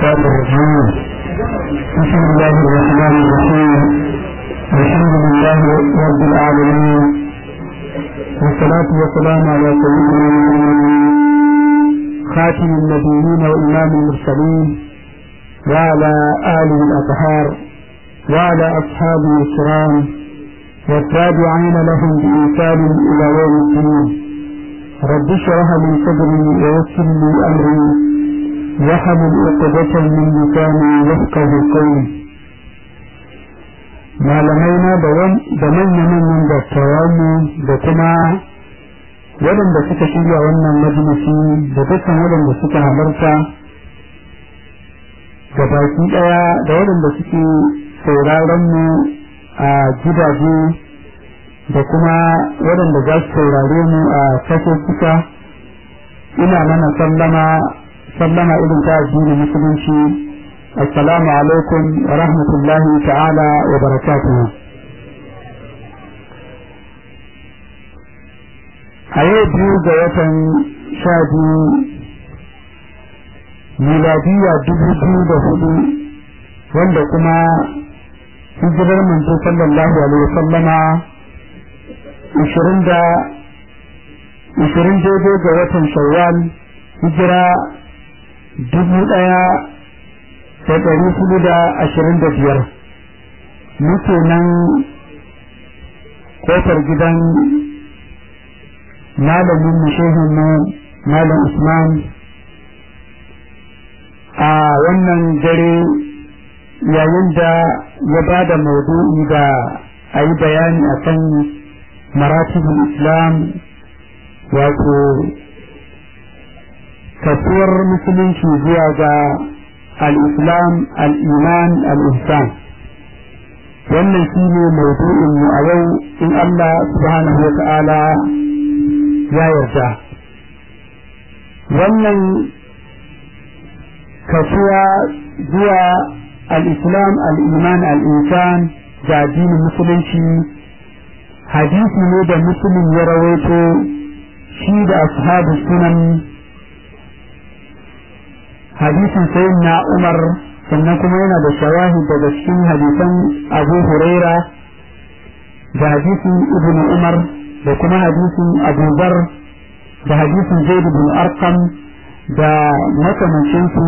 الشيطان الرجيم بسم الله الرحمن الرحيم الحمد لله رب العالمين والصلاة والسلام على سيدنا خاتم النبيين وإمام المرسلين وعلى آله الأطهار وعلى أصحابه الكرام والتابعين لهم بإنسان إلى يوم الدين رب اشرح لي صدري ويسر لي أمري وحمل عقدة من لساني يفقه قولي malamaina da manya-manyan dattawanmu da kuma waɗanda suka shirya wannan majalisi da dukkan waɗanda suka halarta da baki ɗaya da waɗanda suke sauraron mu a gidaje da kuma waɗanda za su saurare mu a suka ina mana sallama sallama irin ta addinin musulunci assalamu alaikum wa rahmatullahi ta'ala wa barakatuhu a yau biyu ga watan sha biyu miladiya dubu biyu da hudu wanda kuma hijirar manzo sallallahu alaihi wasallama ishirin da ishirin daidai ga watan shawwal hijira dubu ɗaya da ɗari hudu da ashirin da biyar muke nan kofar gidan malamin mu malam usman a wannan dare yayin da ya ba da maudu'i da a yi bayani a kan maratibul islam wato kasuwar musulunci zuwa ga al-islam al-iman al-ihsan wannan shi ne maudu'in mu a yau in Allah subhanahu wa ta'ala ya yarda wannan kasuwa zuwa al-islam al-iman al-ihsan da addinin musulunci hadisi ne da musulun ya rawaito shi da ashabu sunan hadisin sayin na umar sannan kuma yana da shawahi daga cikin hadisan abu huraira da hadisin ibn umar da kuma hadisin abu zar da hadisin zaid bin arqam da makamancinsu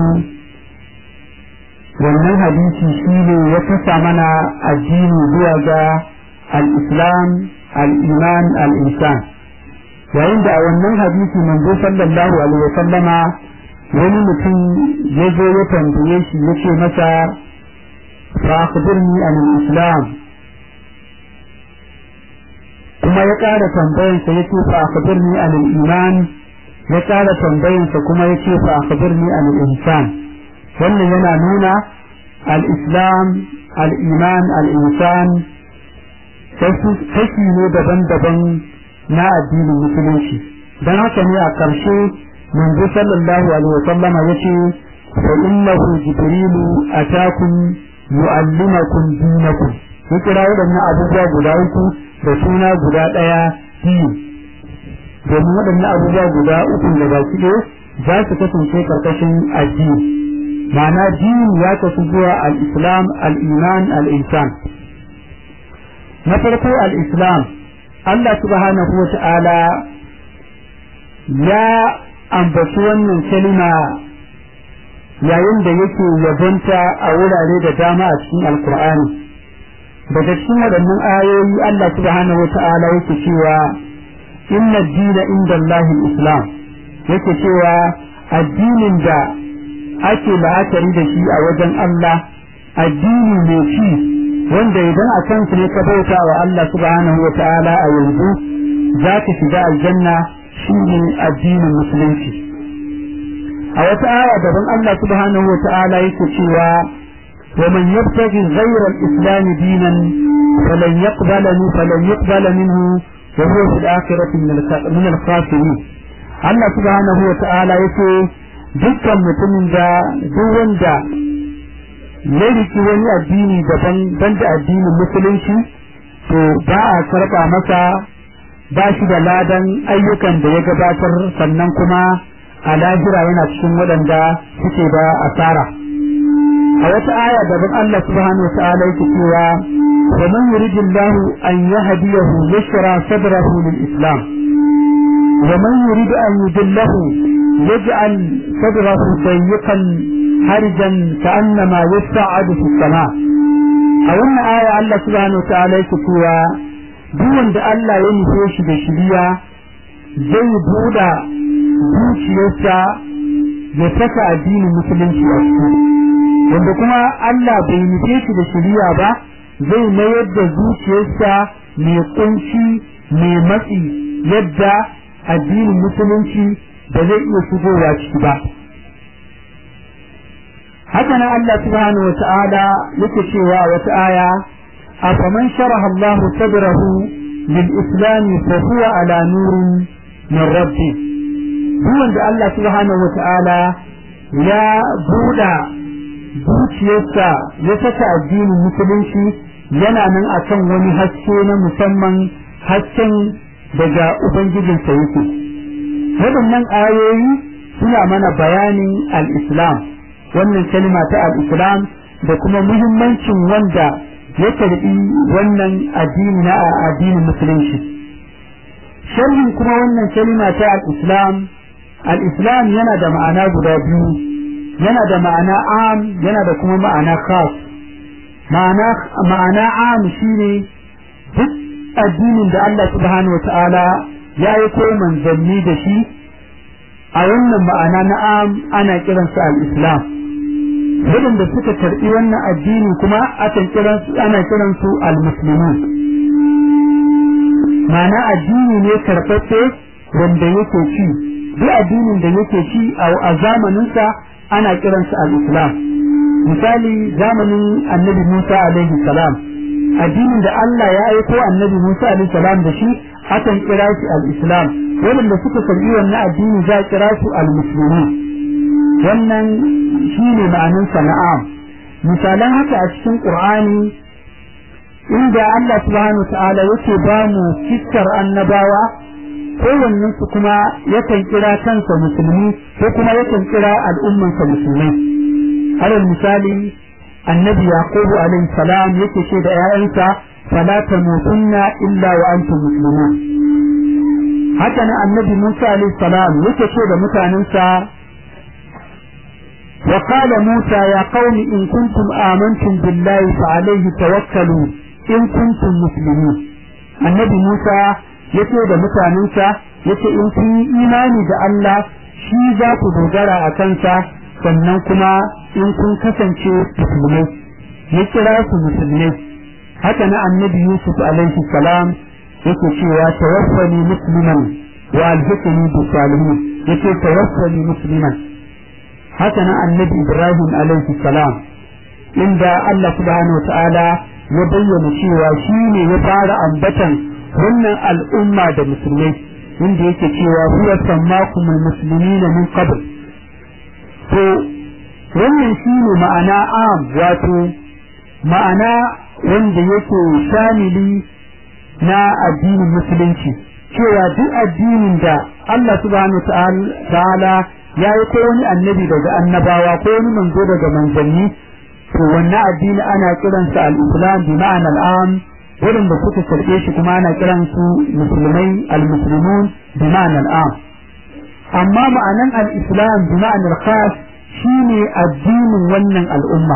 wannan hadisi shi ne ya kasa mana addini zuwa ga al-islam al-iman al-insan yayin da a wannan hadisi manzo sallallahu alaihi wa sallama wani mutum ya zo ya tambaye shi ya ce masa fa akhbirni an al-islam kuma ya ƙara tambayansa ya ce fa akhbirni an al-iman ya ƙara tambayansa kuma ya ce fa akhbirni an al-insan wannan yana nuna al-islam al-iman al-insan kashi ne daban-daban na addinin musulunci don haka ne a ƙarshe manzo sallallahu alaihi wasallama yace fa innahu jibrilu atakum yu'allimakum dinakum ya kira waɗannan abubuwa guda uku da suna guda ɗaya biyu domin waɗannan abubuwa guda uku da baki ɗaya za su kasance ƙarƙashin addini ma'ana dini ya kasu zuwa al-islam al-iman al-insan na farko al-islam Allah subhanahu wa ta'ala ya ambaci wannan kalima yayin da yake yabonta a wurare da dama a cikin alkur'ani daga cikin waɗannan ayoyi Allah subhanahu wa ta'ala yake cewa inna dina inda Allahin islam yake cewa addinin da ake la'akari da shi a wajen Allah addini mai ci wanda idan a kansu ne ka bauta wa Allah subhanahu wa ta'ala a yanzu za ka shiga aljanna shi ne addinin musulunci a wata aya daban Allah subhanahu wa ta'ala yake cewa wa man yabtaghi ghayra al-islam dinan falan yaqbala min falan yaqbala minhu wa huwa fil akhirati min al-khasirin Allah subhanahu wa ta'ala yake dukkan mutumin da duk wanda ya riki wani addini daban banda addinin musulunci to ba a karɓa masa ba shi da ladan ayyukan da ya gabatar sannan kuma a lahira yana cikin waɗanda suke da asara a wata aya daban Allah subhanahu wataala yake cewa wa man yuridillahu an yahdiyahu yashra sadrahu lil islam wa man yurid an yudillahu yaj'al sadrahu dayyqan harijan ka'annama yas'adu fis sama a wannan aya Allah subhanahu wataala yake cewa duk wanda Allah ya nufe shi da shiriya zai buɗa zuciyarsa ya saka addinin musulunci a ciki wanda kuma Allah bai nufe shi da shiriya ba zai mayar da zuciyarsa mai kunci mai matsi yadda addinin musulunci ba zai iya shigowa ciki ba haka nan Allah subhanahu wata'ala yake cewa wata aya afaman sharaha Allah sadrahu lil islam fa huwa ala nurin min rabbi duk wanda Allah subhanahu wata'ala ya buɗa zuciyarsa ya saka addinin musulunci yana nan akan wani haske na musamman hasken daga ubangijinsa yake waɗannan ayoyi suna mana bayanin al-islam wannan kalma ta al-islam da kuma muhimmancin wanda ya karbi wannan addini na addinin musulunci sharhin kuma wannan kalma ta al-islam al-islam yana da ma'ana guda biyu yana da ma'ana am yana da kuma ma'ana khas ma'ana ma'ana am shine duk addinin da Allah subhanahu wataala ya yi ko manzanni da shi a wannan ma'ana na am ana kiransa al-islam waɗanda suka karɓi wannan addini kuma akan kiransu ana kiransu al-muslimun ma'ana addini ne karɓaɓɓe wanda yake ci duk addinin da yake ci a zamaninsa ana kiransa al-islam misali zamanin annabi Musa alaihi salam addinin da Allah ya aiko annabi Musa alaihi salam da shi akan kira shi al-islam wanda suka karbi wannan addini za a kira su al-muslimin wannan shine ma'anin sana'am misalan haka a cikin qur'ani inda Allah subhanahu ta'ala yake ba mu fiskar annabawa kowannen su kuma yakan kira kansa musulmi ko kuma yakan kira al'ummansa musulmai alal misali annabi yaqubu alaihi salam yake ce da 'ya'yansa fala tamutunna illa wa antum muslimun haka nan annabi Musa alaihi salam yake ce da mutanensa wa qala Musa ya qaumi in kuntum amantum billahi fa alayhi tawakkalu in kuntum muslimin annabi Musa yace da mutanensa yace in kun yi imani da Allah shi za ku dogara a kansa sannan kuma in kun kasance musulmai ya kira su musulmai haka na annabi Yusuf alaihi salam yake cewa tawaffani musliman wa alhiqni bi salihin yake tawaffani musliman haka nan annabi Ibrahim alaihi salam inda Allah subhanahu wataala ya bayyana cewa shi ne ya fara ambatan wannan al'umma da musulmai inda yake cewa huwa sammakum almuslimina min qabl to wannan shi ne ma'ana am wato ma'ana wanda yake shamili na addinin musulunci cewa duk addinin da Allah subhanahu ta'ala ya yi ko wani annabi daga annabawa ko wani manzo daga manzanni to wannan addini ana kiransa al-islam bi ma'ana al-am waɗanda suka karɓe shi kuma ana kiransu musulmai al-muslimun bi ma'ana al-am amma ma'anan al-islam bi ma'ana al-khas shine addinin wannan al'umma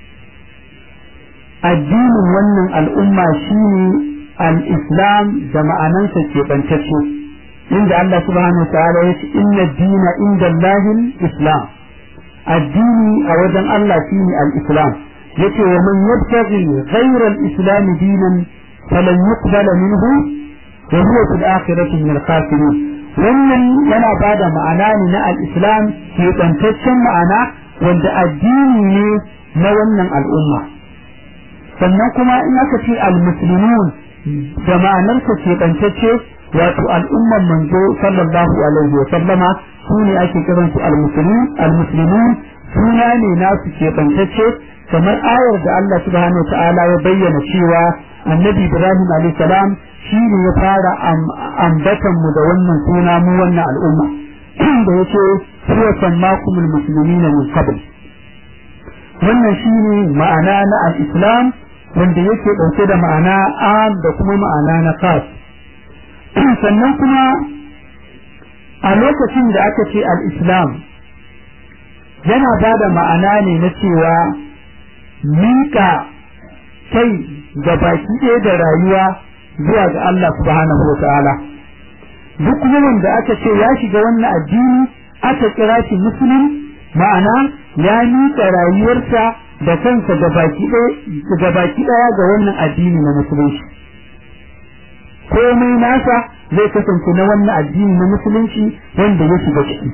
addinin wannan al'umma shine al-islam da ma'anansa ke bantacce inda Allah subhanahu wa ta'ala ya ce inna dina inda Allahin islam addini a wajen Allah shine al-islam yace wa man yabtaghi ghayra al-islam dinan falan yuqbala minhu wa huwa fil akhirati min al-khasirin wannan yana bada ma'ana ne na al-islam ke bantaccen ma'ana wanda addini ne na wannan al'umma sannan kuma in aka ce al-muslimun da ma'anarsa ke bantacce wato al'umman manzo sallallahu alaihi wa sallama su ne ake kiran su al-muslimun al-muslimun suna ne nasu ke bantacce kamar ayar da Allah subhanahu wa ta'ala ya bayyana cewa annabi Ibrahim alaihi salam shi ne ya fara ambatan mu da wannan suna mu wannan al'umma da yace huwa sammakumul muslimina min qabl wannan shine ma'ana na al-islam wanda yake ɗauke da ma'ana am da kuma ma'ana na khas sannan kuma a lokacin da aka ce al-islam yana ba da ma'ana ne na cewa miƙa kai ga baki ɗaya da rayuwa zuwa ga Allah subhanahu wa ta'ala duk wanda aka ce ya shiga wannan addini aka kira shi musulun ma'ana ya miƙa rayuwarsa da kansa ga baki ɗaya ga wannan addini na musulunci komai nasa zai kasance na wannan addini na musulunci wanda ya shiga ciki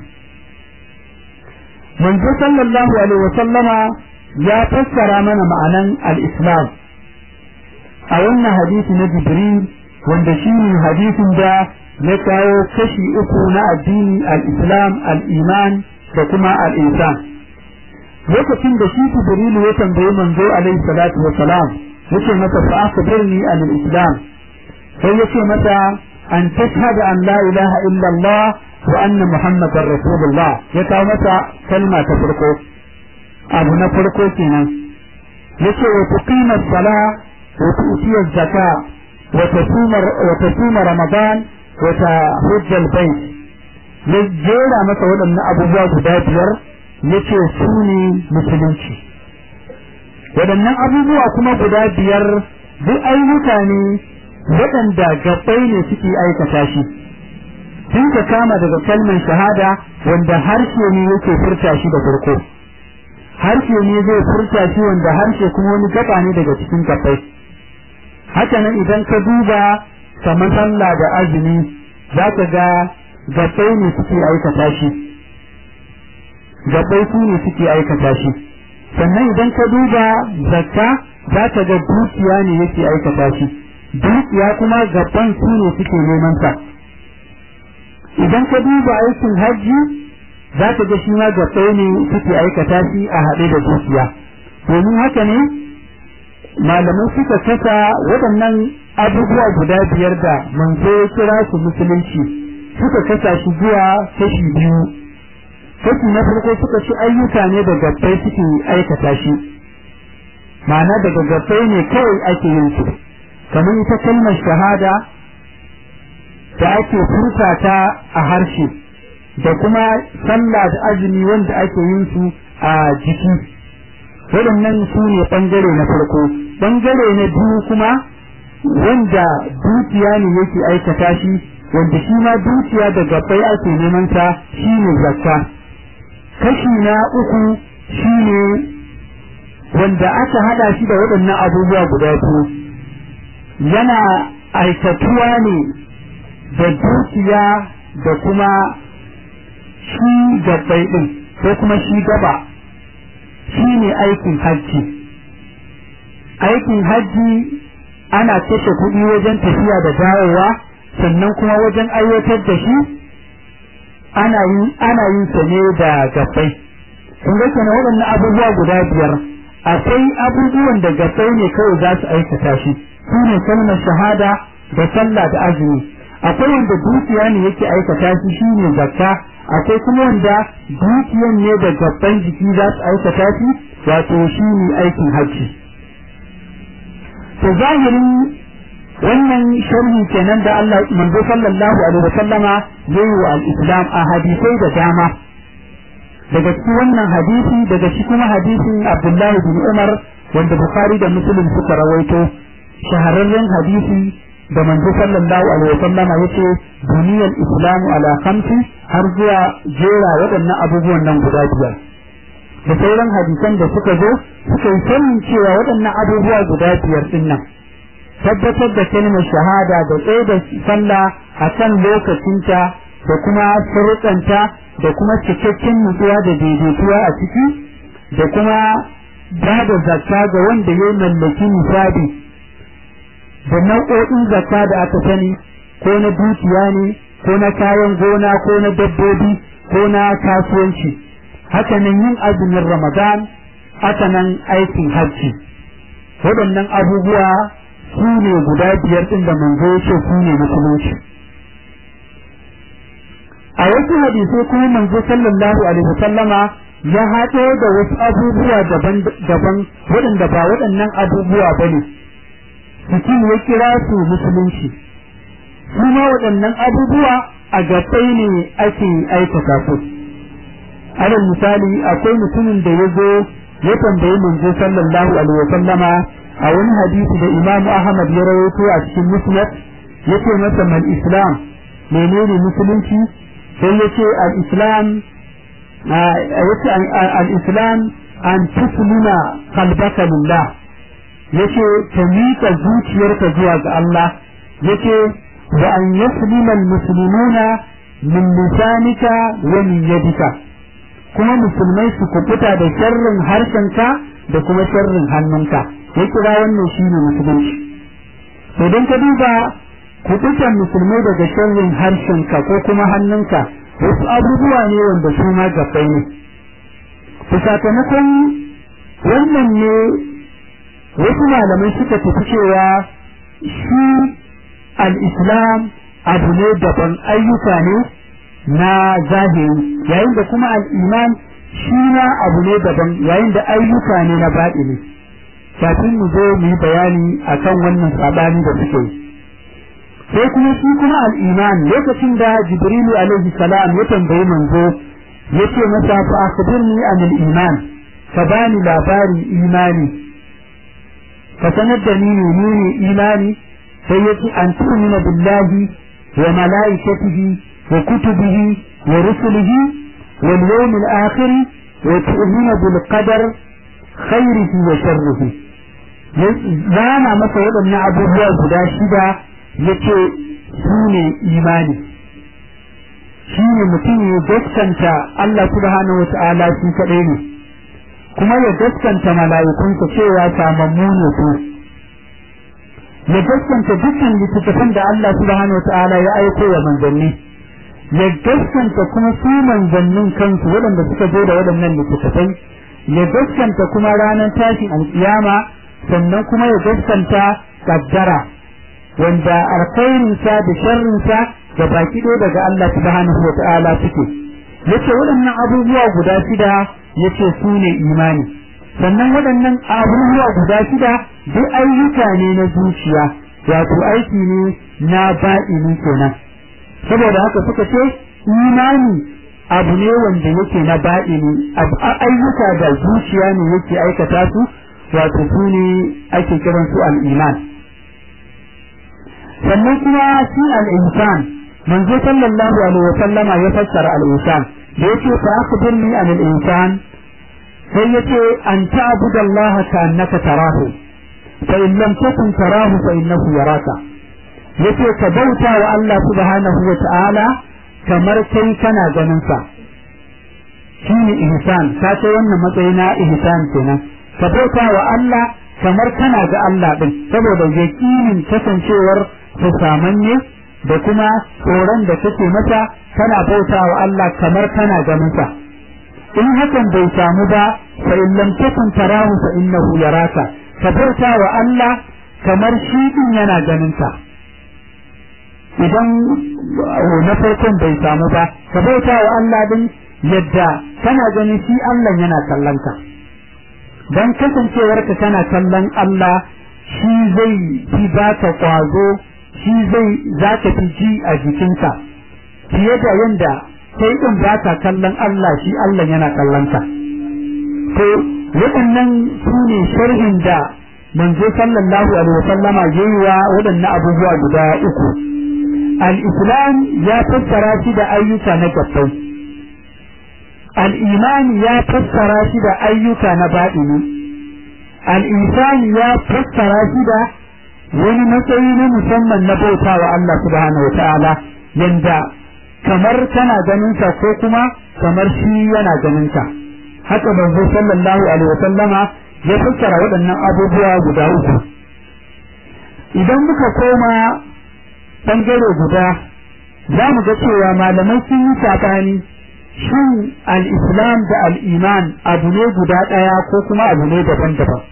manzo sallallahu alaihi wa sallama ya fassara mana ma'anan al-islam a wannan hadisi na jibril wanda shine hadisin da ya kawo kashi uku na addini al-islam al-iman da kuma al-insan lokacin da shi jibril ya tambayi manzo alaihi salatu wa salam yace masa fa akhbirni an al-islam sai yace masa an tashhadu an la ilaha illa allah wa anna muhammadar rasulullah ya kawo masa kalma ta farko abu na farko kenan yace wa tuqima as-sala wa tu'ti az-zaka wa tasuma wa tasuma ramadan wa tahujja al-bayt ya jera masa waɗannan abubuwa guda biyar yace su ne musulunci waɗannan abubuwa kuma guda biyar duk ayyuka ne waɗanda gabbai ne suke aikata shi sun ka kama daga kalmar shahada wanda harshe ne yake furta shi da farko harshe ne zai furta shi wanda harshe kuma wani gaba ne daga cikin gabbai haka nan idan ka duba kamar sallah da azumi za ka ga gabbai ne suke aikata shi gabbai su ne suke aikata shi sannan idan ka duba zakka za ka ga dukiya ne yake aikata shi dukiya kuma gaban su ne suke neman sa idan ka duba aikin hajji za ka ga shi ma gabbai ne suke aikata shi a haɗe da dukiya domin haka ne malamai suka kasa waɗannan abubuwa guda biyar da manzo ya kira su musulunci suka kasa shi zuwa kashi biyu kashi na farko suka ci ayyuka ne da gabbai suke aikata shi ma'ana daga gabbai ne kawai ake yin su kamar ita kalmar shahada da ake furta ta a harshe da kuma sallah da azumi wanda ake yin su a jiki waɗannan su ne ɓangare na farko ɓangare na biyu kuma wanda dukiya ne yake aikata shi wanda shi ma dukiya da gabbai ake neman sa shi ne zakka kashi na uku shi ne wanda aka hada shi da waɗannan abubuwa guda biyu yana aikatuwa ne da dukiya da kuma shi gabbai ɗin ko kuma shi gaba shi ne aikin hajji aikin hajji ana kashe kuɗi wajen tafiya da dawowa sannan kuma wajen aiwatar da shi ana yin ana yin sa ne da gabbai kun ga kenan waɗannan abubuwa guda biyar akwai abubuwan da gabbai ne kawai za su aikata shi su ne kalmar shahada da sallah da azumi akwai wanda dukiya ne yake aikata shi shine zakka akwai kuma wanda dukiyan ne da gabban jiki za su aikata shi wato shine aikin hajji to zahirin wannan sharhi kenan da Allah manzo sallallahu alaihi wasallama yayi wa al-islam a hadisai da dama daga cikin wannan hadisi daga shi kuma hadisin Abdullahi bin Umar wanda Bukhari da Muslim suka rawaito shahararren hadisi da manzo sallallahu alaihi wasallam yace duniyar islamu ala khamsi har zuwa jera waɗannan abubuwan nan guda biyar da sauran hadisan da suka zo suka yi sanin cewa waɗannan abubuwa guda biyar din nan tabbatar da kalmar shahada da tsaye da sallah a kan lokacinta da kuma sharuɗanta da kuma cikakken nutsuwa da daidaituwa a ciki da kuma ba da zakka ga wanda ya mallaki nisabi da nau'o'in zakka da aka sani ko na dukiya ne ko na kayan gona ko na dabbobi ko na kasuwanci haka nan yin azumin ramadan haka nan aikin hajji waɗannan abubuwa su ne guda biyar ɗin da manzo ya ce su ne musulunci a wasu hadisai kuma manzo sallallahu alaihi wasallama ya haɗo da wasu abubuwa daban-daban waɗanda ba waɗannan abubuwa ba ne mutum ya kira su musulunci kuma waɗannan abubuwa a gabai ne ake aikata su alal misali akwai mutumin da ya zo ya tambayi manzo sallallahu alaihi wa sallama a wani hadisi da Imam Ahmad ya rawaito a cikin Musnad yace masa mal Islam menene musulunci sai yace al Islam yace al Islam an tuslima qalbaka lillah yace ka miƙa zuciyarka zuwa ga Allah yace wa an yaslima al muslimuna min lisanika wa min yadika kuma musulmai su kubuta da sharrin harshenka da kuma sharrin hannunka ya kira wannan shi ne musulunci to don ka duba kubutan musulmai daga sharrin harshenka ko kuma hannunka wasu abubuwa ne wanda su ma gabbai ne to sakamakon wannan ne wasu malamai suka tafi cewa shi al-islam abu ne daban ayyuka ne na zahiri yayin da kuma al'iman shi na abu ne daban yayin da ayyuka ne na baɗini kafin mu zo mu yi bayani akan wannan sabani da suke sai kuma shi kuma al'iman lokacin da jibrilu alaihi salam ya tambayi manzo ya ce masa fa akhbirni an al-iman ka bani labarin imani ka sanar da ni menene imani sai ya ce an tu'mina billahi wa malaikatihi وكتبه ورسله واليوم الآخر وتؤمن بالقدر خيره وشره zana masa waɗannan abubuwa guda shida ya ce su ne imani shi ne mutum ya gaskanta Allah subhanahu wa ta'ala shi kaɗai ne kuma ya gaskanta mala'ikunsa cewa samammu ne su ya gaskanta dukkan littattafan da Allah subhanahu wa ta'ala ya aiko wa manzanni ya gaskanta kuma su manzannin kansu waɗanda suka zo da waɗannan littattafai ya gaskanta kuma ranar tashin alƙiyama sannan kuma ya gaskanta kaddara wanda alkhairinsa da sharrinsa da baki ɗaya daga Allah subhanahu wa ta'ala suke yace waɗannan abubuwa guda shida yace su ne imani sannan waɗannan abubuwa guda shida duk ayyuka ne na zuciya wato aiki ne na baɗini kenan saboda haka suka ce imani abu ne wanda yake na baɗini ayyuka da zuciya ne yake aikata su wato su ne ake kiran su al'iman sannan kuma shi al'insan manzo sallallahu alaihi wa sallama ya fassara al'insan da yake fa akhbirni an al'insan sai yace an ta'budu Allah ka annaka tarahu fa in lam takun tarahu fa innahu yaraka yace ka bauta wa Allah subhanahu wa ta'ala kamar kai kana ganin sa shine ihsan ka ce wannan matsayi na ihsan kenan ka bauta wa Allah kamar kana ga Allah din saboda yakinin kasancewar su samanne da kuma tsoron da kake masa kana bauta wa Allah kamar kana ganin sa in hakan bai samu ba fa in lam takun tarahu fa innahu yaraka ka bauta wa Allah kamar shi din yana ganin ka idan na farkon bai samu ba ka bauta wa Allah din yadda kana ganin shi Allah yana kallon ka dan kasancewarka kana kallon Allah shi zai fi baka kwazo shi zai za ka fi ji a jikinka fiye da yanda sai din ba ka kallon Allah shi Allah yana kallon ka to waɗannan su ne sharhin da manzo sallallahu alaihi wasallama yayi wa waɗannan abubuwa guda uku al-islam ya fassara shi da ayyuka na gabbai al-iman ya fassara shi da ayyuka na baɗini al-insan ya fassara shi da wani matsayi na musamman na bauta wa Allah subhanahu wataala yanda kamar kana ganin sa ko kuma kamar shi yana ganin ka haka manzo sallallahu alaihi wasallama ya fassara waɗannan abubuwa guda uku idan muka koma bangare guda za mu ga cewa malamai sun yi sabani shin al-islam da al-iman abu ne guda ɗaya ko kuma abu ne daban-daban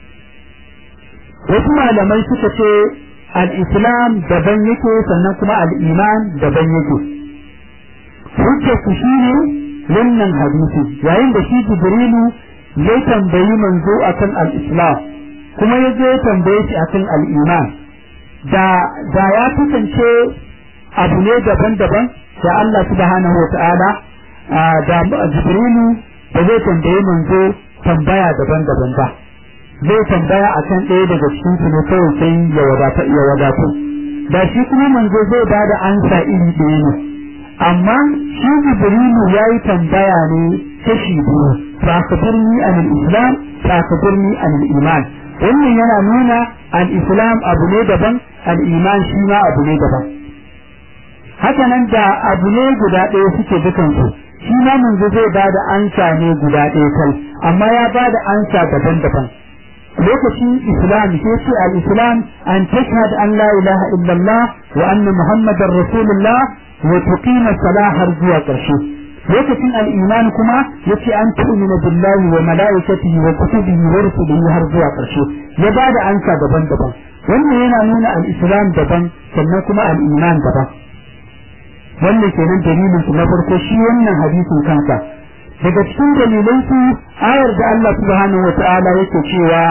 wasu malamai suka ce al-islam daban yake sannan kuma al-iman daban yake hujjar su shine wannan hadisi yayin da shi jibrilu ya tambayi manzo akan al-islam kuma ya je tambaye shi akan al-iman da da ya kasance abu ne daban-daban da Allah subhanahu wa ta'ala da jibrilu ba zai tambaye manzo tambaya daban-daban ba zai tambaya akan ɗaya daga cikin su ne kawai sai ya wadata ya wadatu da shi kuma manzo zai ba da ansa iri ɗaya ne amma shi jibrilu ya yi tambaya ne kashi biyu fa akhbirni an al-islam fa akhbirni an al-iman wannan yana nuna al-islam abu ne daban al-iman shi ma abu ne daban haka nan da abu ne guda ɗaya suke dukansu shi ma manzo zai ba da ansa ne guda ɗaya kai amma ya ba da ansa daban-daban lokacin islam sai ce al-islam an tashhad an la ilaha illallah wa anna muhammadar rasulullah wa tuqima salah har zuwa ƙarshe lokacin al-iman kuma yace an tu'mina billahi wa malaikatihi wa kutubihi wa rusulihi har zuwa ƙarshe ya ba da ansa daban-daban wannan yana nuna al-islam daban sannan kuma al-iman daban wannan kenan dalilin su na farko shi wannan hadisin kansa daga cikin dalilan su ayar da Allah subhanahu wata'ala yake cewa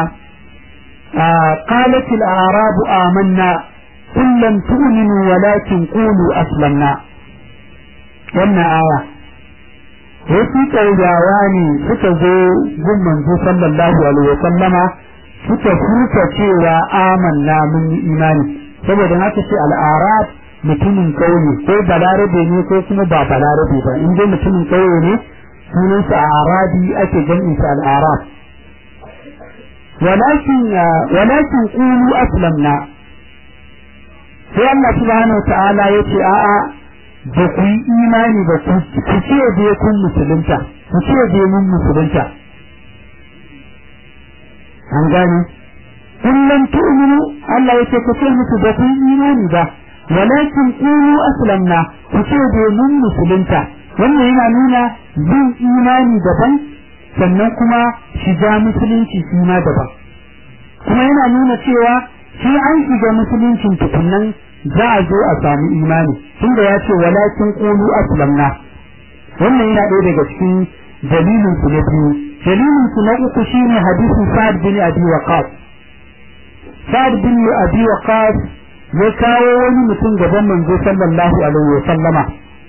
qalat al-a'rab amanna qul lam tu'minu walakin qulu aslamna wannan aya wasu ƙauyawa ne suka zo gun manzo sallallahu alaihi wa sallama suka furta cewa amanna mun yi imani saboda haka ce al-a'rab mutumin kauye ko balarabe ne ko kuma ba balarabe ba in dai mutumin kauye ne sunansa a arabi ake jam'in sa al-arab walakin walakin qulu aslamna sai Allah subhanahu wa ta'ala yace a'a ba ku yi imani ba ku ce dai kun musulunta ku ce dai mun musulunta an gane kullum tu'minu Allah yace ku ce musu ba ku yi imani ba walakin qulu aslamna ku ce dai mun musulunta wannan yana nuna yin imani daban sannan kuma shiga musulunci shi ma daban kuma yana nuna cewa shi an shiga musuluncin tukunnan za a zo a samu imani tunda ya ce walakin qulu aslamna wannan yana ɗaya daga cikin dalilin su na biyu dalilin su na uku shine hadisin Sa'ad bin Abi Waqqas Sa'ad bin Abi Waqqas ya kawo wani mutum gaban manzo sallallahu alaihi wa sallama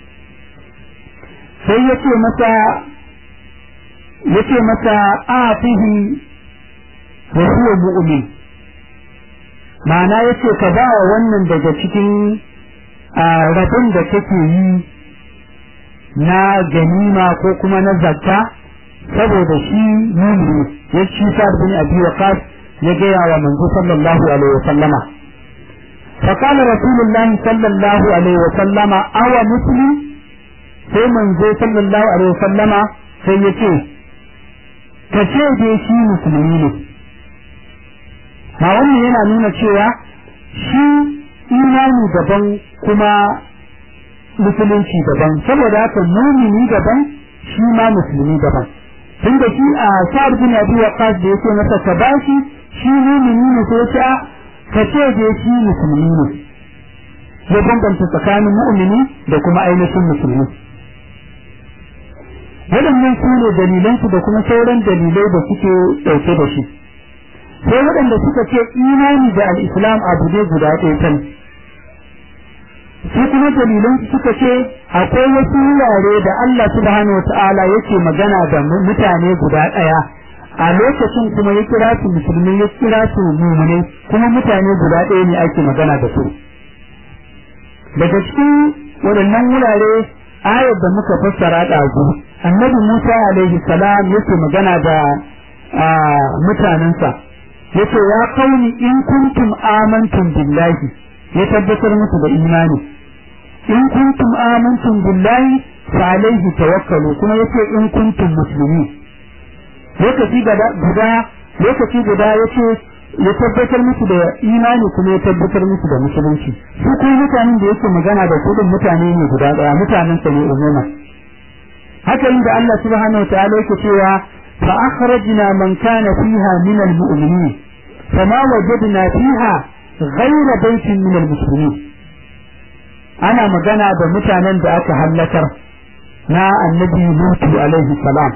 sai ya ce masa ya ce masa afihi wa huwa mu'min ma'ana ya ce ka ba wa wannan daga cikin rabon da kake yi na ganima ko kuma na zakka saboda shi mumini ya ci sa bin abi waqas ya gaya wa manzo sallallahu alaihi wa sallama فقال رسول الله صلى الله عليه وسلم أو مسلم sai manzo sallallahu alaihi wasallama sai ya ce ka ce dai shi musulmi ne ma wannan yana nuna cewa shi imani daban kuma musulunci daban saboda haka mumini daban shi ma musulmi daban tun da shi a sa'ad bin abi waqas da yake masa ka bashi shi mumini ne sai ya ce ka ce dai shi musulmi ne ya bambanta tsakanin mu'mini da kuma ainihin musulmi waɗannan su ne dalilansu da kuma sauran dalilai da suke ɗauke da shi sai waɗanda suka ce imani da al'islam abu ne guda ɗaya kan su kuma dalilansu suka ce akwai wasu wurare da Allah subhanahu wata'ala yake magana da mutane guda ɗaya a lokacin kuma ya kira su musulmi ya kira su mumune kuma mutane guda ɗaya ne ake magana da su daga cikin waɗannan wurare ayar da muka fassara ɗazu annabi Musa alaihi salam yake magana da mutanensa yace ya kauni in kuntum amantum billahi ya tabbatar musu da imani in kuntum amantum billahi fa alaihi tawakkalu kuma yace in kuntum muslimin lokaci guda lokaci guda yace ya tabbatar musu da imani kuma ya tabbatar musu da musulunci su kuma mutanen da yake magana da su mutane ne guda daya mutanen sa ne umuma haka inda Allah subhanahu wa ta'ala yake cewa fa akhrajna man kana fiha min al-mu'minin fama wajadna fiha ghayra baytin min al-muslimin ana magana da mutanen da aka halakar na annabi lutu alaihi salam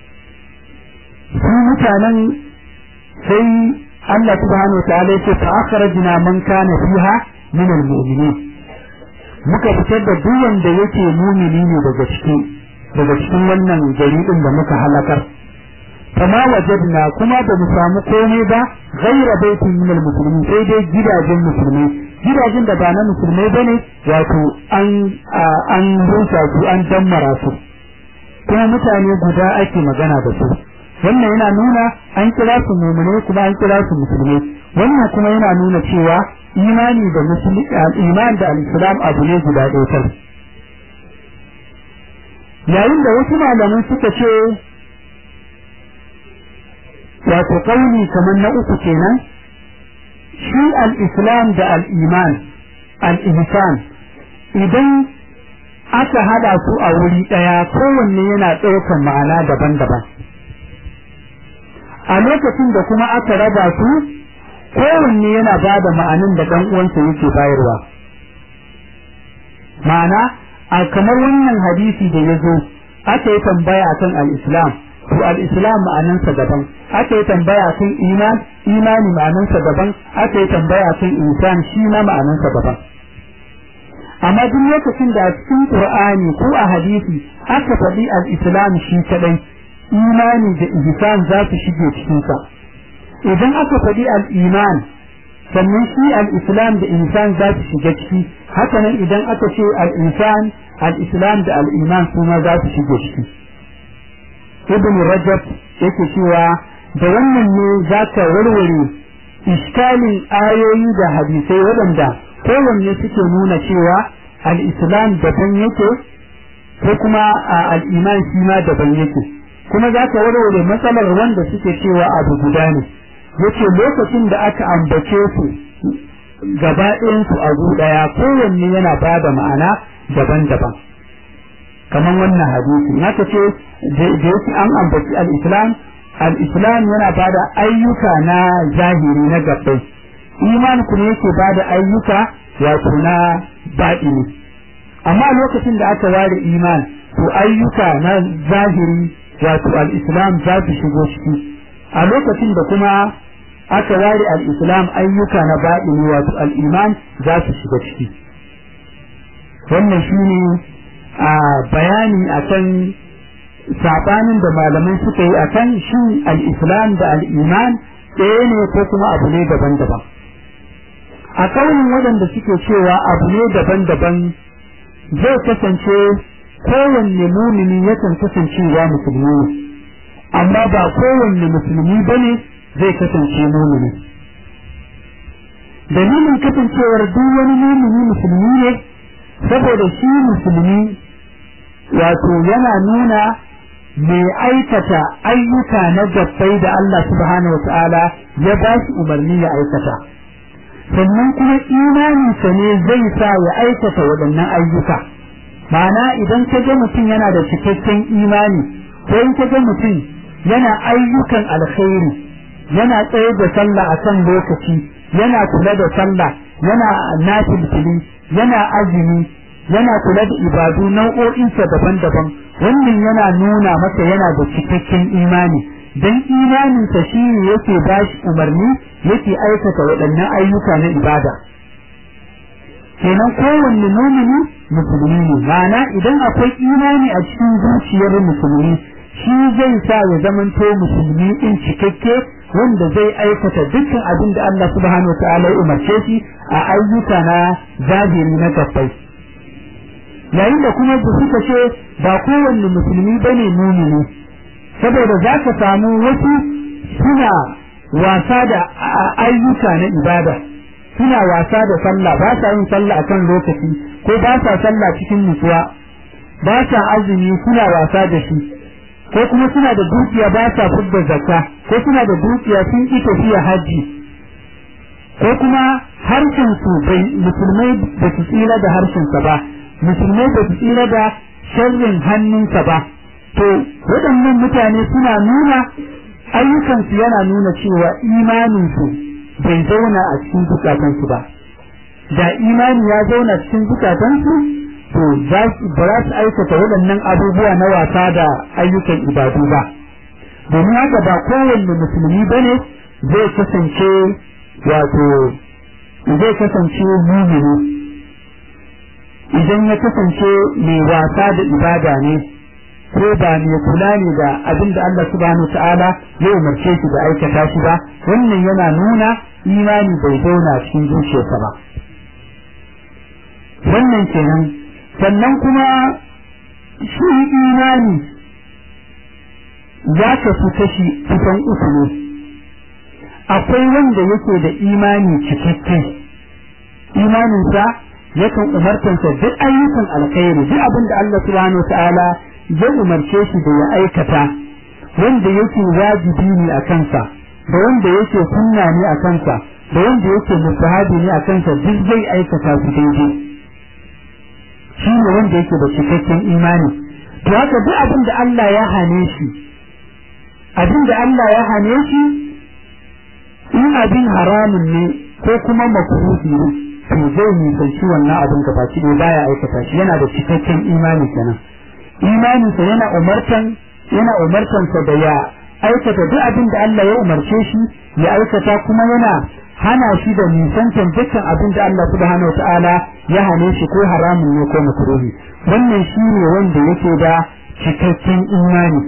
su mutanen sai Allah subhanahu wa ta'ala ya ce fa akhrajna man kana fiha min al-mu'minin muka fitar da duk wanda yake mumini ne daga cikin daga cikin wannan gari din da muka halakar kama wajadna kuma ba mu samu komai ba ghaira baitin min al-muslimin sai dai gidajen musulmai gidajen da ba na musulmai bane wato an an rusa su an dammara su kuma mutane guda ake magana da su wannan yana nuna an kira su mu'mini kuma an kira su musulmai wannan kuma yana nuna cewa imani da musulmi iman da al-islam abu ne guda ɗaya kai yayin da wasu malaman suka ce wato kauli kamar na uku kenan shi al-islam da al-iman al-ihsan idan aka hada su a wuri ɗaya kowanne yana ɗaukar ma'ana daban-daban a lokacin da kuma aka raba su kowanne yana ba da ma'anin da ɗan uwansa yake bayarwa ma'ana a kamar wannan hadisi da ya zo aka yi tambaya kan al-islam to al-islam ma'anansa daban aka yi tambaya kan iman imani ma'anansa daban aka yi tambaya kan insan shi ma ma'anansa daban amma duk lokacin da a cikin qur'ani ko a hadisi aka faɗi al-islam shi kadai imani da ihsan za su shige cikin sa idan aka faɗi al-iman sannan shi al-islam da insan za su shiga ciki hakanan idan aka ce al-insan al-islam da al-iman su ma za su shige ciki ibn rajab yake cewa da wannan ne za ka warware iskalin ayoyi da hadisai waɗanda kowanne suke nuna cewa al-islam daban yake ko kuma al-iman shi ma daban yake kuma za ka warware matsalar wanda suke cewa abu guda ne yace lokacin da aka ambace su gaba ɗayansu a ɗaya kowanne yana ba da ma'ana daban-daban kamar wannan hadisi naka ce da yake an ambaci al-islam al-islam yana ba da ayyuka na zahiri na gabbai iman kuma yake ba da ayyuka wato na baɗini amma lokacin da aka ware iman to ayyuka na zahiri wato al-islam za su shigo ciki a lokacin da kuma aka ware al-islam ayyuka na baɗini wato al-iman za su shiga ciki wannan shine a bayani akan sabanin da malamai suka yi akan shin al-islam da al-iman ɗaya ne ko kuma abu ne daban-daban a kaunin waɗanda suke cewa abu ne daban-daban zai kasance kowanne mumini yakan kasancewa musulmi ne amma ba kowanne musulmi bane zai kasance mumini dalilin kasancewar duk wani mumini musulmi ne saboda shi musulmi wato yana nuna mai aikata ayyuka na gabbai da Allah subhanahu wata'ala ya ba shi umarni ya aikata sannan kuma imaninsa ne zai sa ya aikata waɗannan ayyuka ma'ana idan ka ga mutum yana da cikakken imani ko in ka ga mutum yana ayyukan alkhairi yana tsaye da sallah a kan lokaci yana kula da sallah yana nafilfili yana azumi yana kula da ibadu nau'o'insa daban-daban wannan yana nuna masa yana da cikakken imani dan imaninsa shi ne yake ba shi umarni yake aikata waɗannan ayyuka na ibada kenan kowanne mumini musulmi ne ma'ana idan akwai imani a cikin zuciyar musulmi shi zai sa ya zamanto musulmi in cikakke wanda zai aikata dukkan abin da Allah subhanahu wa ta'ala ya umarce shi a ayyuka na zahiri na gabbai yayin da kuma su suka ce ba kowanne musulmi bane mumini saboda za ka samu wasu suna wasa da ayyuka na ibada suna wasa da sallah ba sa yin sallah akan lokaci ko ba sa sallah cikin nutsuwa ba sa azumi suna wasa da shi ko kuma suna da dukiya ba sa fidda zakka ko suna da dukiya sun ki tafiya haji ko kuma harshen su bai musulmai ba su tsira da harshen sa ba musulmai ba su tsira da sharrin hannunsa ba to waɗannan mutane suna nuna ayyukansu yana nuna cewa imaninsu bai zauna a cikin zukatansu ba da imani ya zauna cikin zukatansu to ba za su aikata waɗannan abubuwa na wasa da ayyukan ibadu ba domin haka ba kowanne musulmi ba ne zai kasance wato zai kasance mumini idan ya kasance mai wasa da ibada ne ko ba mai kula ne da abin da Allah subhanahu ta'ala ya umarce shi da aikata shi ba wannan yana nuna imani bai zauna cikin zuciyarsa ba wannan kenan sannan kuma shi imani ya kasu kashi kusan uku ne akwai wanda yake da imani cikakke imaninsa yakan umartansa duk ayyukan alkhairi duk abin da Allah subhanahu ta'ala ya umarce shi da ya aikata wanda yake wajibi ne a kansa da wanda yake sunna ne a kansa da wanda yake mustahabi ne a kansa duk zai aikata su daidai shi ne wanda yake da cikakken imani to haka duk abin da Allah ya hane shi abin da Allah ya hane shi in abin haramun ne ko kuma makruhi ne to zai nisanci wannan abin gaba ki baya aikata shi yana da cikakken imani kenan imaninsa yana umartan yana umartansa da ya aikata duk abin da Allah ya umarce shi ya aikata kuma yana hana shi da nisantan dukkan abin da Allah subhanahu ta'ala ya hane shi ko haramun ne ko makruhi wannan shi ne wanda yake da cikakken imani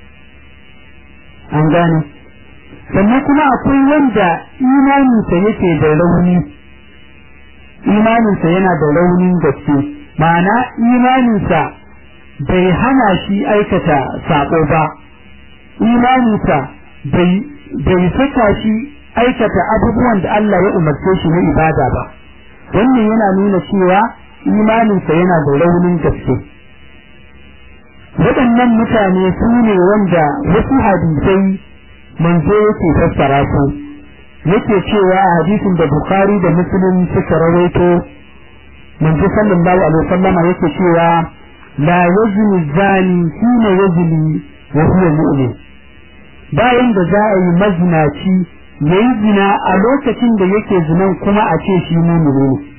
an gane sannan kuma akwai wanda imaninsa yake da rauni imaninsa yana da raunin gaske ma'ana imaninsa bai hana shi aikata sako ba imaninsa bai saka shi aikata abubuwan da Allah ya umarce shi na ibada ba wannan yana nuna cewa imaninsa yana da raunin gaske waɗannan mutane su ne wanda wasu hadisai manzo yake fassara su yake cewa a hadisin da Bukhari da Muslim suka rawaito manzo sallallahu alaihi wasallam yake cewa la yazni zani hina yazni wa huwa mu'min bayan da za a yi mazinaci yayi zina a lokacin da yake zinan kuma a ce shi mu'mini ne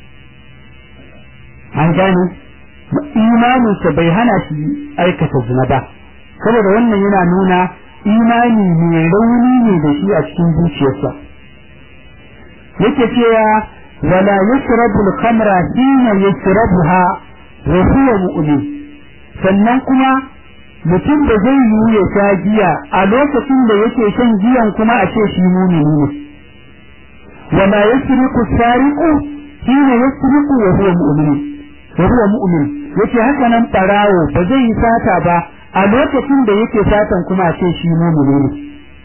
an gane imaninsa bai hana shi aikata zina ba saboda wannan yana nuna imani mai rauni ne da shi a cikin zuciyarsa yake cewa wala yashrabu al-khamra hina yashrabuha wa huwa mu'min sannan kuma mutum da zai yi ya sha giya a lokacin da yake shan giyan kuma a ce shi mumini ne wala yasriqu sariqu hina yasriqu wa huwa mu'min wa huwa mu'min yace haka nan barawo ba zai yi sata ba a lokacin da yake satan kuma a ce shi mumini ne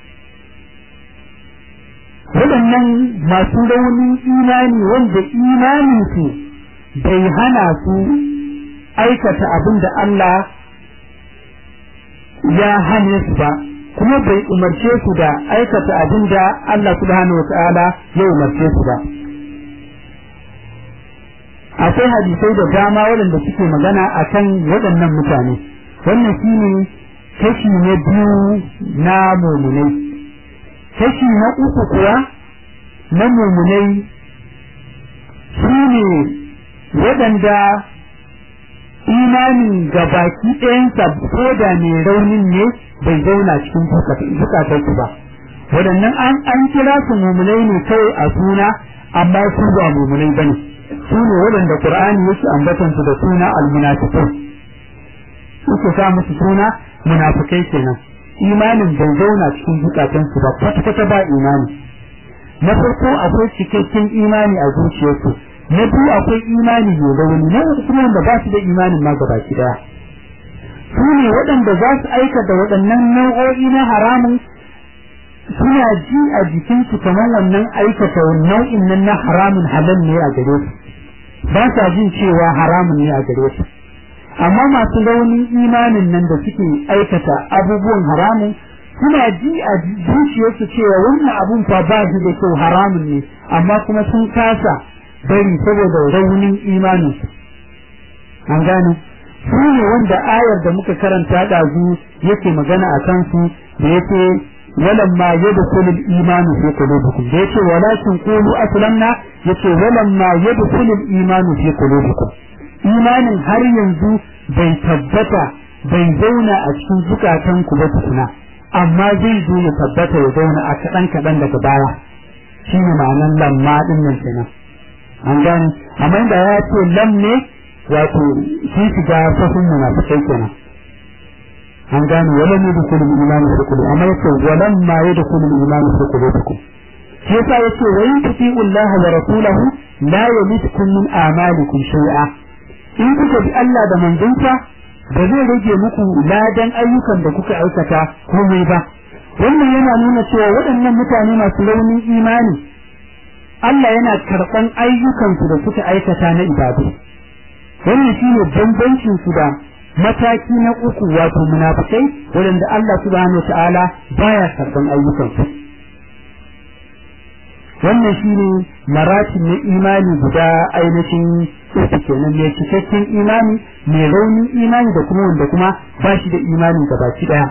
waɗannan masu raunin imani wanda imaninsu bai hana su aikata abin da Allah ya hane su ba kuma bai umarce su da aikata abin da Allah subhanahu wa ta'ala ya umarce su ba akwai hadisai da dama waɗanda suke magana akan waɗannan mutane wannan shine kashi na biyu na mumunai kashi na uku kuwa na mumunai su ne waɗanda imanin gabaki ɗayansa ko da mai raunin ne bai zauna cikin zukatarsu ba waɗannan an kira su mumunai ne kawai a suna amma su ba mumunai ba ne su ne waɗanda ƙur'ani yake ambatansu da suna almunafiqun suke sa musu suna munafikai kenan imanin bai zauna cikin zukatansu ba kwata-kwata ba imani na farko akwai cikakken imani a zuciyarsu na biyu akwai imani mai rauni na uku kuma wanda ba su da imanin ma gaba ki daya su ne waɗanda za su aikata waɗannan nau'o'i na haramun suna ji a jikinsu kamar wannan aikata nau'in nan na haramun halal ne a gare su ba sa jin cewa haramun ne a gare su amma masu raunin imanin nan da suke aikata abubuwan haramun suna ji a zuciyarsu cewa wannan abun fa ba shi da kyau haramun ne amma kuma sun kasa bari saboda raunin imanin an gane su ne wanda ayar da muka karanta ɗazu yake magana a kansu da yake walamma yadkhulul imanu fi qulubikum da yake walakin qulu aslamna yace walamma yadkhulul imanu fi qulubikum imanin har yanzu bai tabbata bai zauna a cikin zukatanku ba tukuna amma zai zo ya tabbata ya zauna a kaɗan kaɗan daga baya shi ne ma'anan lamma ɗin nan kenan an gane amma inda ya ce lam ne wato shi shiga safin munafikai kenan an gane wala ne da kullu imani fi kullu amma yace walam ma yada kullu imani fi qulubikum shi yasa yace wa in tuti'u Allah wa rasulahu la yalitkum min a'malikum shay'a in kuka bi Allah da manzonsa ba zai rage muku ladan ayyukan da kuka aikata komai ba wannan yana nuna cewa waɗannan mutane masu raunin imani Allah yana karɓan ayyukansu da suka aikata na ibadu wannan shine bambancin su da mataki na uku wato munafikai waɗanda Allah subhanahu wa ta'ala baya karɓan ayyukansu wannan shine maratin na imani guda ainihin uku kenan mai cikakken imani mai raunin imani da kuma wanda kuma ba shi da imani da baki daya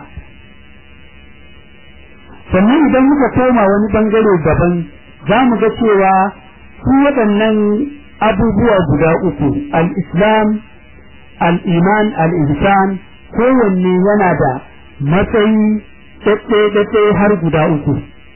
sannan idan muka koma wani bangare daban za mu ga cewa su waɗannan abubuwa guda uku al-islam al-iman al-ihsan kowanne yana da matsayi ɗaɗɗe har guda uku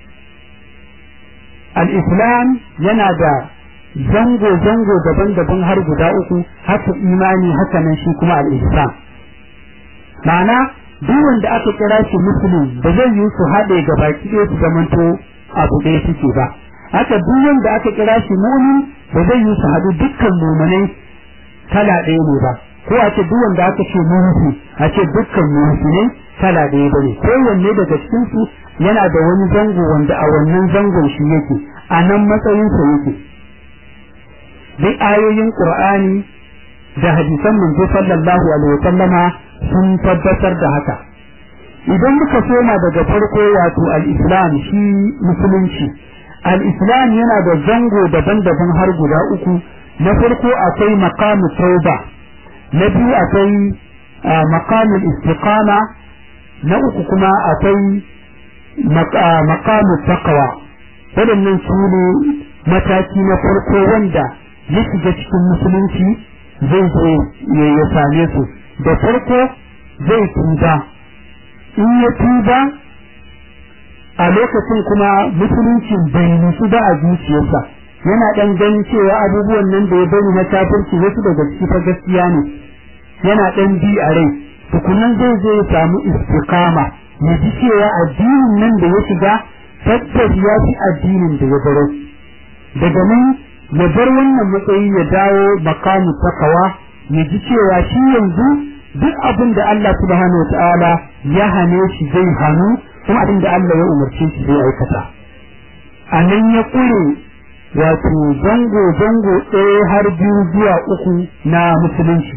al-islam yana da zango-zango daban-daban har guda uku haka imani haka nan shi kuma al-ihsan ma'ana duk wanda aka kira shi musulun ba zai yi su haɗe ga baki ɗaya su zamanto abu ɗaya suke ba haka duk wanda aka kira shi mu'min ba zai yi su haɗu dukkan mu'minai kala ɗaya ne ba ko a ce duk wanda aka ce mu'min a ce dukkan mu'minai kala ɗaya bane kowanne daga cikin su yana da wani zango wanda a wannan zangon shi yake a nan matsayinsa yake duk ayoyin qur'ani da hadisan manzo sallallahu alaihi wasallama sun tabbatar da haka idan muka soma daga farko wato al-islam shi musulunci al-islam yana da zango daban-daban har guda uku na farko akwai maqamu tauba na biyu akwai maqamul istiqama na uku kuma akwai maqamu taqwa waɗannan su ne mataki na farko wanda ya shiga cikin musulunci zai zo ya same su da farko zai tuba in ya tuba a lokacin kuma musuluncin bai nusu ba a zuciyarsa yana ɗan ganin cewa abubuwan nan da ya bari na kafirci wasu daga ciki fa gaskiya ne yana ɗan bi a rai tukunan zai zo ya samu istiqama ya ji cewa addinin nan da ya shiga tabbas ya fi addinin da ya baro daga nan ya bar wannan matsayi ya dawo makamu takawa ya ji cewa shi yanzu duk abin da Allah subhanahu wa ta'ala ya hane shi zai hannu kuma abin da Allah ya umarce shi zai aikata a nan ya ƙure wato zango zango ɗaya har biyu zuwa uku na musulunci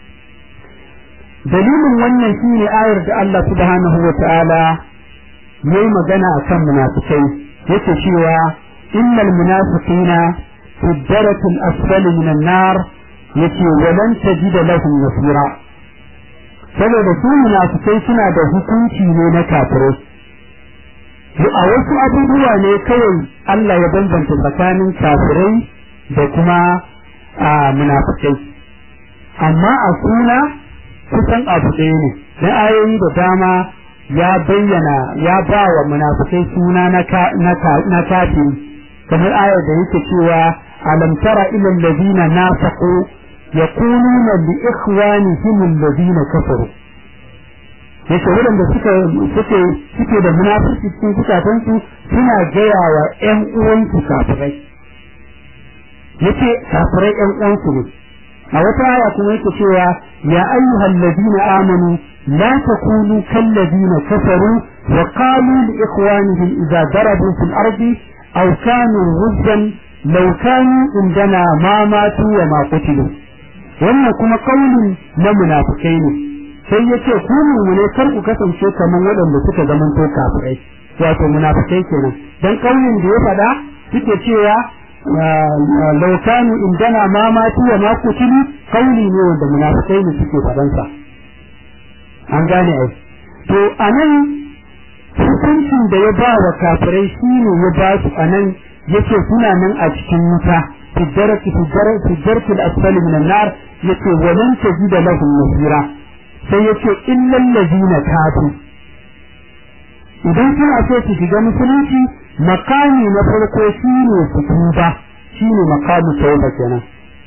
dalilin wannan shine ayar da Allah subhanahu wa ta'ala ya yi magana a kan munafikai yake cewa innal munafiqina fi darakin asfali minan nar yace walan tajida lahum nasira saboda su munafikai suna da hukunci ne na kafirai a wasu abubuwa ne kawai Allah ya bambanta tsakanin kafirai da kuma a munafikai amma a suna kusan abu ɗaya ne na ayoyi da dama ya bayyana ya ba wa munafikai suna na kafiri kamar ayar da yake cewa alam tara ila allazina nafaqu yaquluna li ikhwanihim allazina kafaru yace waɗanda suka suke suke da munafurci cikin zukatansu suna gaya wa ƴan uwansu kafirai yace kafirai ƴan uwansu ne a wata aya kuma yake cewa ya ayyuhal ladina amanu la takunu kal ladina kafaru wa qalu li ikhwanihim idza darabu fil ardi aw kanu ghuzban law kanu indana ma matu wa ma qutilu wannan kuma kaulin na munafikai ne sai yace ku ne kar ku kasance kaman waɗanda suka zamanto kafirai wato munafikai kenan dan kaulin da ya faɗa suke cewa law kanu indana ma matu wa ma qutilu kauli ne wanda munafikai ne suke faɗan sa an gane ai to anan hukuncin da ya ba wa kafirai shine ya ba su anan yace suna nan a cikin wuta في الدرك في الدرك في الدرك الأسفل من النار يتي ولن تجد لهم نصيرا سيتي إلا الذين تابوا idan suna so su shiga musulunci makami na farko shine su tuba shine makamu tauba kenan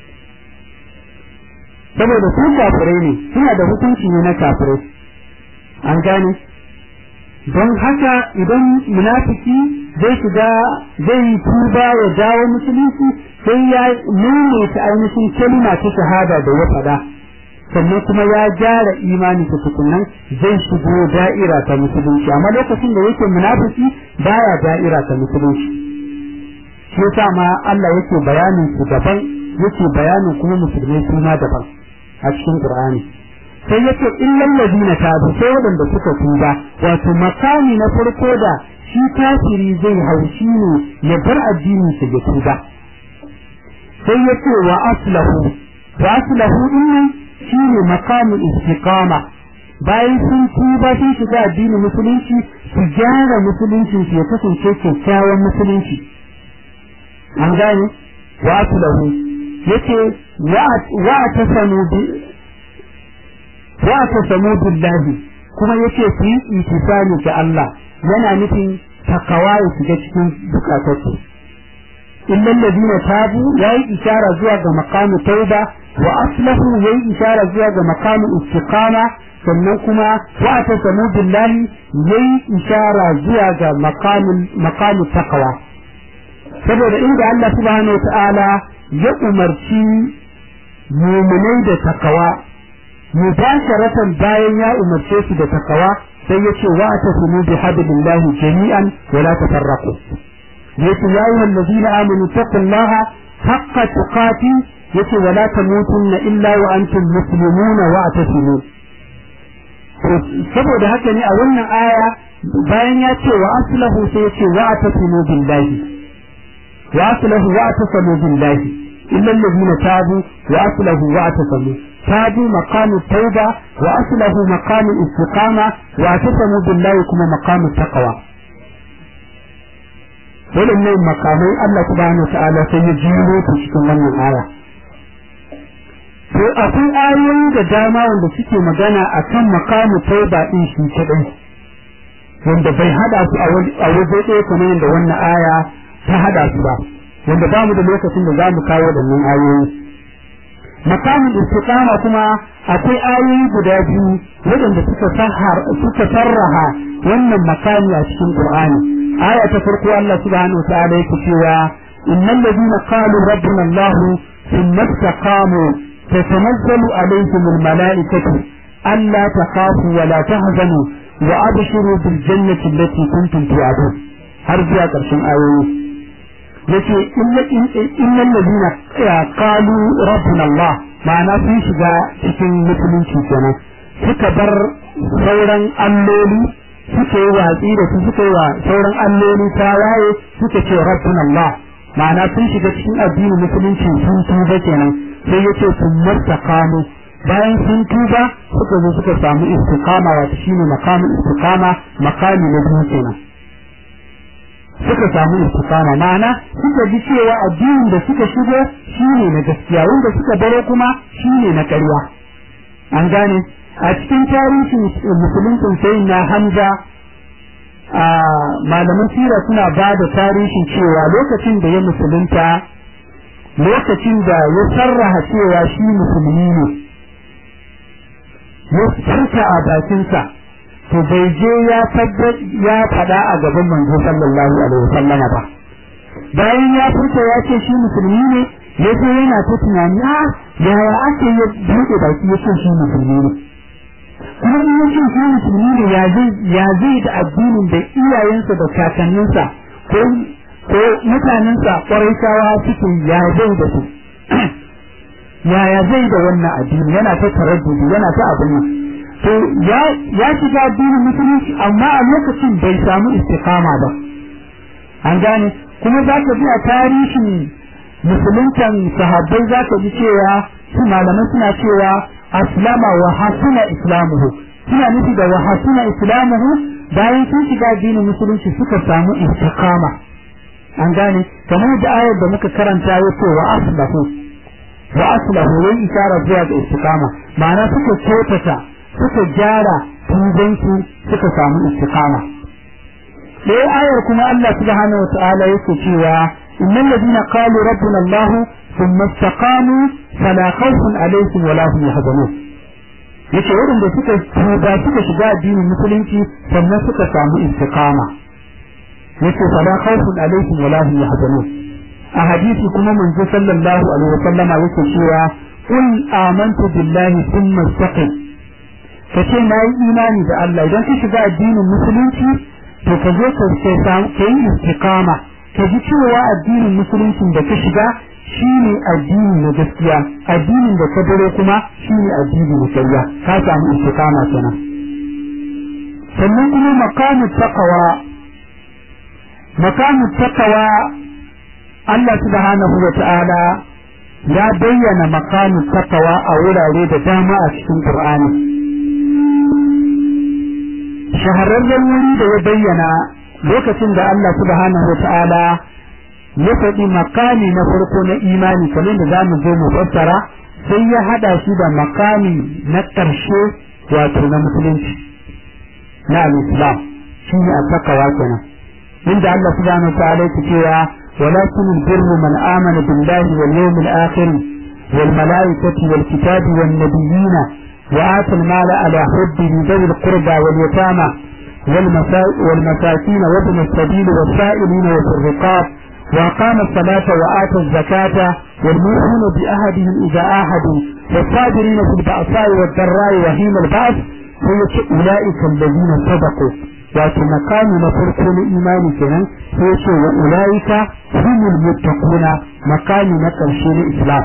saboda su kafirai ne suna da hukunci ne na kafirai an gane don haka idan munafiki zai shiga zai tuba ya dawo musulunci sai ya nune ta ainihin kalma ta shahada da ya faɗa sannan kuma ya gyara imani ta tukunan zai shigo da'ira ta musulunci amma lokacin da yake munafiki baya da'ira ta musulunci shi yasa ma Allah yake bayanin su daban yake bayanin kuma musulmai su ma daban a cikin Qur'ani sai yace illal ladina tabu sai wadanda suka tuba wato makami na farko da shi kafiri zai haushi ne ya bar addinin sa ya tuba sai yace wa aslahu wa aslahu din shine makamu istiqama bayan sun tuba sun shiga addinin musulunci su gyara musuluncin su ya kasance kyakkyawan musulunci an gane wa aslahu yace wa tasamu bi wa tasamu billahi kuma yace su yi itisani ga Allah yana nufin takawa ya shiga cikin bukatarsu illal ladina tabu yayi ishara zuwa ga maqamu tauba wa aslahu yayi ishara zuwa ga maqamu istiqama sannan kuma wa tasamu billahi yayi ishara zuwa ga maqamu maqamu taqwa saboda inda Allah subhanahu wataala ya umarci mu'minai da takawa mubasharatan bayan ya umarce su da takawa sai yace wa tasmu bi hablillahi jami'an wa la tafarraqu yace ya ayyuhal ladina amanu taqullaha haqqa tuqati yace wa la tamutunna illa wa antum muslimuna wa atasimu saboda haka ne a wannan aya bayan ya ce wa aslahu sai yace wa atasimu billahi wa aslahu wa atasimu billahi illa alladhina tabu wa aslahu wa atasimu تابوا مقام التوبة وأصله مقام الاستقامة واعتصموا بالله كما مقام التقوى waɗannan makamai Allah subhanahu ta'ala sai ya jiro su cikin wannan aya to akwai ayoyi da dama wanda suke magana akan makamu tauba din shi kadai wanda bai hada su a waje ɗaya kamar yadda wannan aya ta hada su ba wanda ba mu da lokacin da za mu kawo waɗannan ayoyi makamin istiqama kuma akwai ayoyi guda biyu waɗanda suka sahar suka sarraha wannan makami a cikin Qur'ani aya ta farko Allah subhanahu wa ta'ala yake cewa innal ladina qalu rabbuna Allah thumma istaqamu tatanazzalu alayhim almalaikatu alla takhafu wa la tahzanu wa abshiru bil jannati allati kuntum tu'adun har zuwa ƙarshen ayoyi yace innal ladina qalu rabbuna Allah ma'ana sun shiga cikin musulunci kenan suka bar sauran alloli suka yi watsi da su suka yi wa sauran alloli tawaye suka ce rabbuna Allah ma'ana sun shiga cikin addinin musulunci sun tuba kenan sai yace sun mastaqamu bayan sun tuba suka zo suka samu istiqama wato shine makamin istiqama makami na biyu kenan suka samu istiqama ma'ana suka ji cewa addinin da suka shigo shine na gaskiya wanda suka baro kuma shine na ƙarya an gane a cikin tarihin musuluncin sai na Hamza a malaman sira suna ba da tarihin cewa lokacin da ya musulunta lokacin da ya sarraha cewa shi musulmi ne ya furta a bakinsa to bai je ya tabbat ya fada a gaban manzo sallallahu alaihi wasallama ba bayan ya furta ya ce shi musulmi ne ya zo yana ta tunani a yaya ake ya buɗe baki ya ce shi musulmi ne kuma in ya ce shi musulmi ne ya zai ya zai da addinin da iyayensa da kakanninsa ko ko mutanensa ƙwarai suke ya zai da su yaya zai da wannan addini yana ta taraddudi yana ta abin nan to ya ya shiga addinin musulunci amma a lokacin bai samu istiqama ba an gane kuma za ka ji a tarihin musuluntan sahabbai za ka ji cewa su malaman suna cewa aslama wa hasuna islamuhu suna nufi da wa hasuna islamuhu bayan sun shiga addinin musulunci suka samu istiqama an gane kamar da ayar da muka karanta yace wa aslahu wa aslahu wai isara zuwa ga istiqama ma'ana suka kyautata suka gyara tubansu suka samu istiqama ɗaya ayar kuma Allah subhanahu wa ta'ala yake cewa innal ladina qalu rabbuna Allah thumma istaqamu fala khawfun alaihim wala hum yahzanun yace waɗanda suka tuba suka shiga addinin musulunci sannan suka samu istiqama yace fala khawfun alaihim wala hum yahzanun a hadisi kuma manzo sallallahu alaihi wasallam yake cewa qul amantu billahi thumma istaqim kace na yi imani da Allah idan ka shiga addinin musulunci to ka zo ka ka yi istiqama ka ji cewa addinin musulunci da ka shiga shine addini na gaskiya addinin da ka dare kuma shine addini na shari'a ka samu istiqama kenan sannan kuma maqamu taqwa maqamu taqwa Allah subhanahu wa ta'ala ya bayyana maqamu taqwa a wurare da dama a cikin Qur'ani shahararren wuri da ya bayyana lokacin da Allah subhanahu wa ta'ala ya faɗi makami na farko na imani kamar da zamu zo mu fassara sai ya hada shi da makami na ƙarshe wato na musulunci na al-islam shi ne a takawa kenan inda Allah subhanahu wa ta'ala yake cewa walakin albirru man amana billahi wal yawmil akhir wal malaikati wal kitabi wan nabiyina وآتى المال على حبه ذوي القربى واليتامى والمساكين وابن السبيل والسائلين وفي الرقاب وأقام الصلاة وآتى الزكاة والمؤمنون بأهدهم إذا آهدوا والصابرين في البأساء والضراء وحين البأس أولئك الذين صدقوا wato makami na farko na imani kenan sai ce wa ulaika humul muttaquna makami na karshe na islam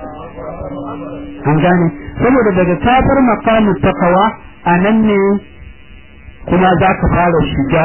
an gane saboda daga kafar makamin takawa a nan ne kuma za ka fara shiga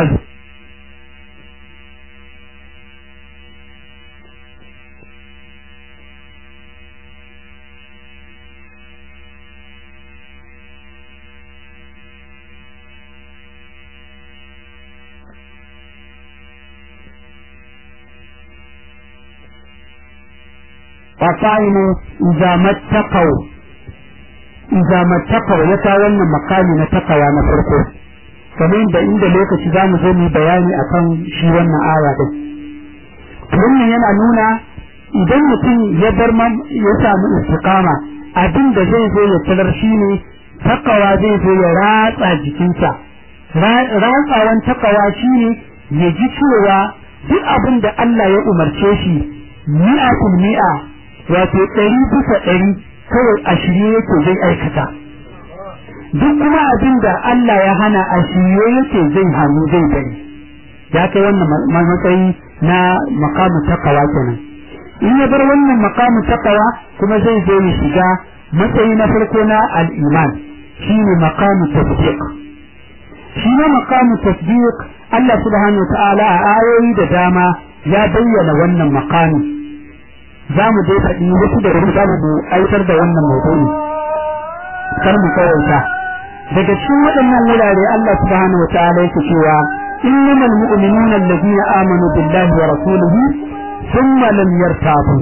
فقائم إذا ما اتقوا إذا ما اتقوا يتا wannan makami na takawa na farko kamar da inda lokaci za mu zo mu bayani akan shi wannan aya din wannan yana nuna idan mutum ya bar ya samu istiqama abin da zai zo ya talar shi ne takawa zai zo ya ratsa jikinsa ratsawan takawa shi ne ya ji cewa duk abin da Allah ya umarce shi mi'atul mi'a wato ɗari bisa ɗari kawai a shirye yake zai aikata duk kuma abin da Allah ya hana a shirye yake zai hannu zai bari ya kai wannan matsayi na makamu takawa kenan in ya bar wannan makamu takawa kuma zai zo ya shiga matsayi na farko na al'iman shi ne makamu tasdiq shi ne makamu tasdiq Allah subhanahu wa ta'ala a ayoyi da dama ya bayyana wannan makami za mu dai faɗi wasu da wani zamu mu aitar da wannan maudu'i kar mu kawaita daga cikin waɗannan wurare Allah subhanahu wa ta'ala yake cewa innamal mu'minuna alladhina amanu billahi wa rasulihi thumma lam yartabu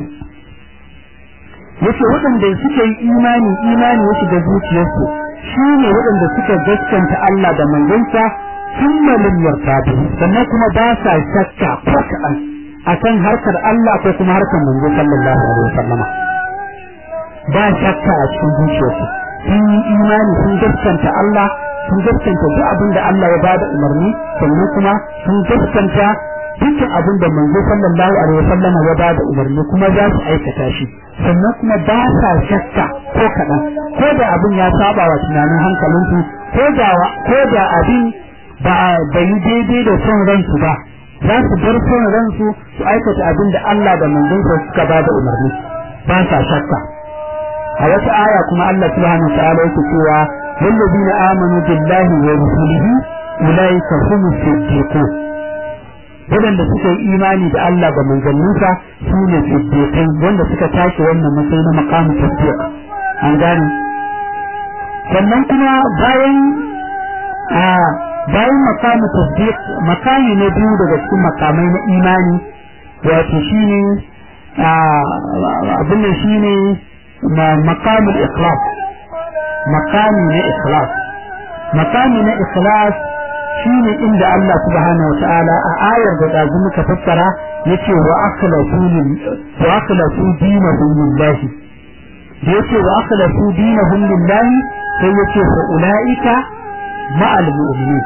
yace waɗanda suka yi imani imani ya shiga zuciyarsu shine waɗanda suka gaskanta Allah da manzonsa thumma lam yartabu sannan kuma ba sa shakka ko kaɗan akan harkar Allah ko kuma harkar manzo sallallahu alaihi wasallam ba shakka a cikin zuciyarsu sun yi imani sun gaskanta Allah sun gaskanta duk abin da Allah ya bada umarni sannan kuma sun gaskanta dukkan abin da manzo sallallahu alaihi wasallam ya bada umarni kuma za su aikata shi sannan kuma ba sa shakka ko kaɗan ko da abin ya saba wa tunanin hankalinsu ko da ko da abin ba bai daidai da son ransu ba za su bar son ransu su aikata abin da Allah da manzonsa suka ba da umarni ba sa shakka a wata aya kuma Allah subhanahu wa ta'ala yake cewa wallazina amanu billahi wa rusulihi ulaika humus siddiqun wadanda suka yi imani da Allah da manzanninsa su ne siddiqai wanda suka tashi wannan matsayi na maqamu tasdiq an gane sannan kuma bayan a bayan makamu tasdiq makami na biyu daga cikin makamai na imani wato shine abin nan shine maqamul ikhlas maqami na ikhlas maqami na ikhlas shine inda Allah subhanahu wa ta'ala a ayar da dazu muka fassara yace wa akhlasu wa akhlasu dinahum lillahi da yace wa akhlasu dinahum lillahi sai yace fa ulaika ma'al mu'minin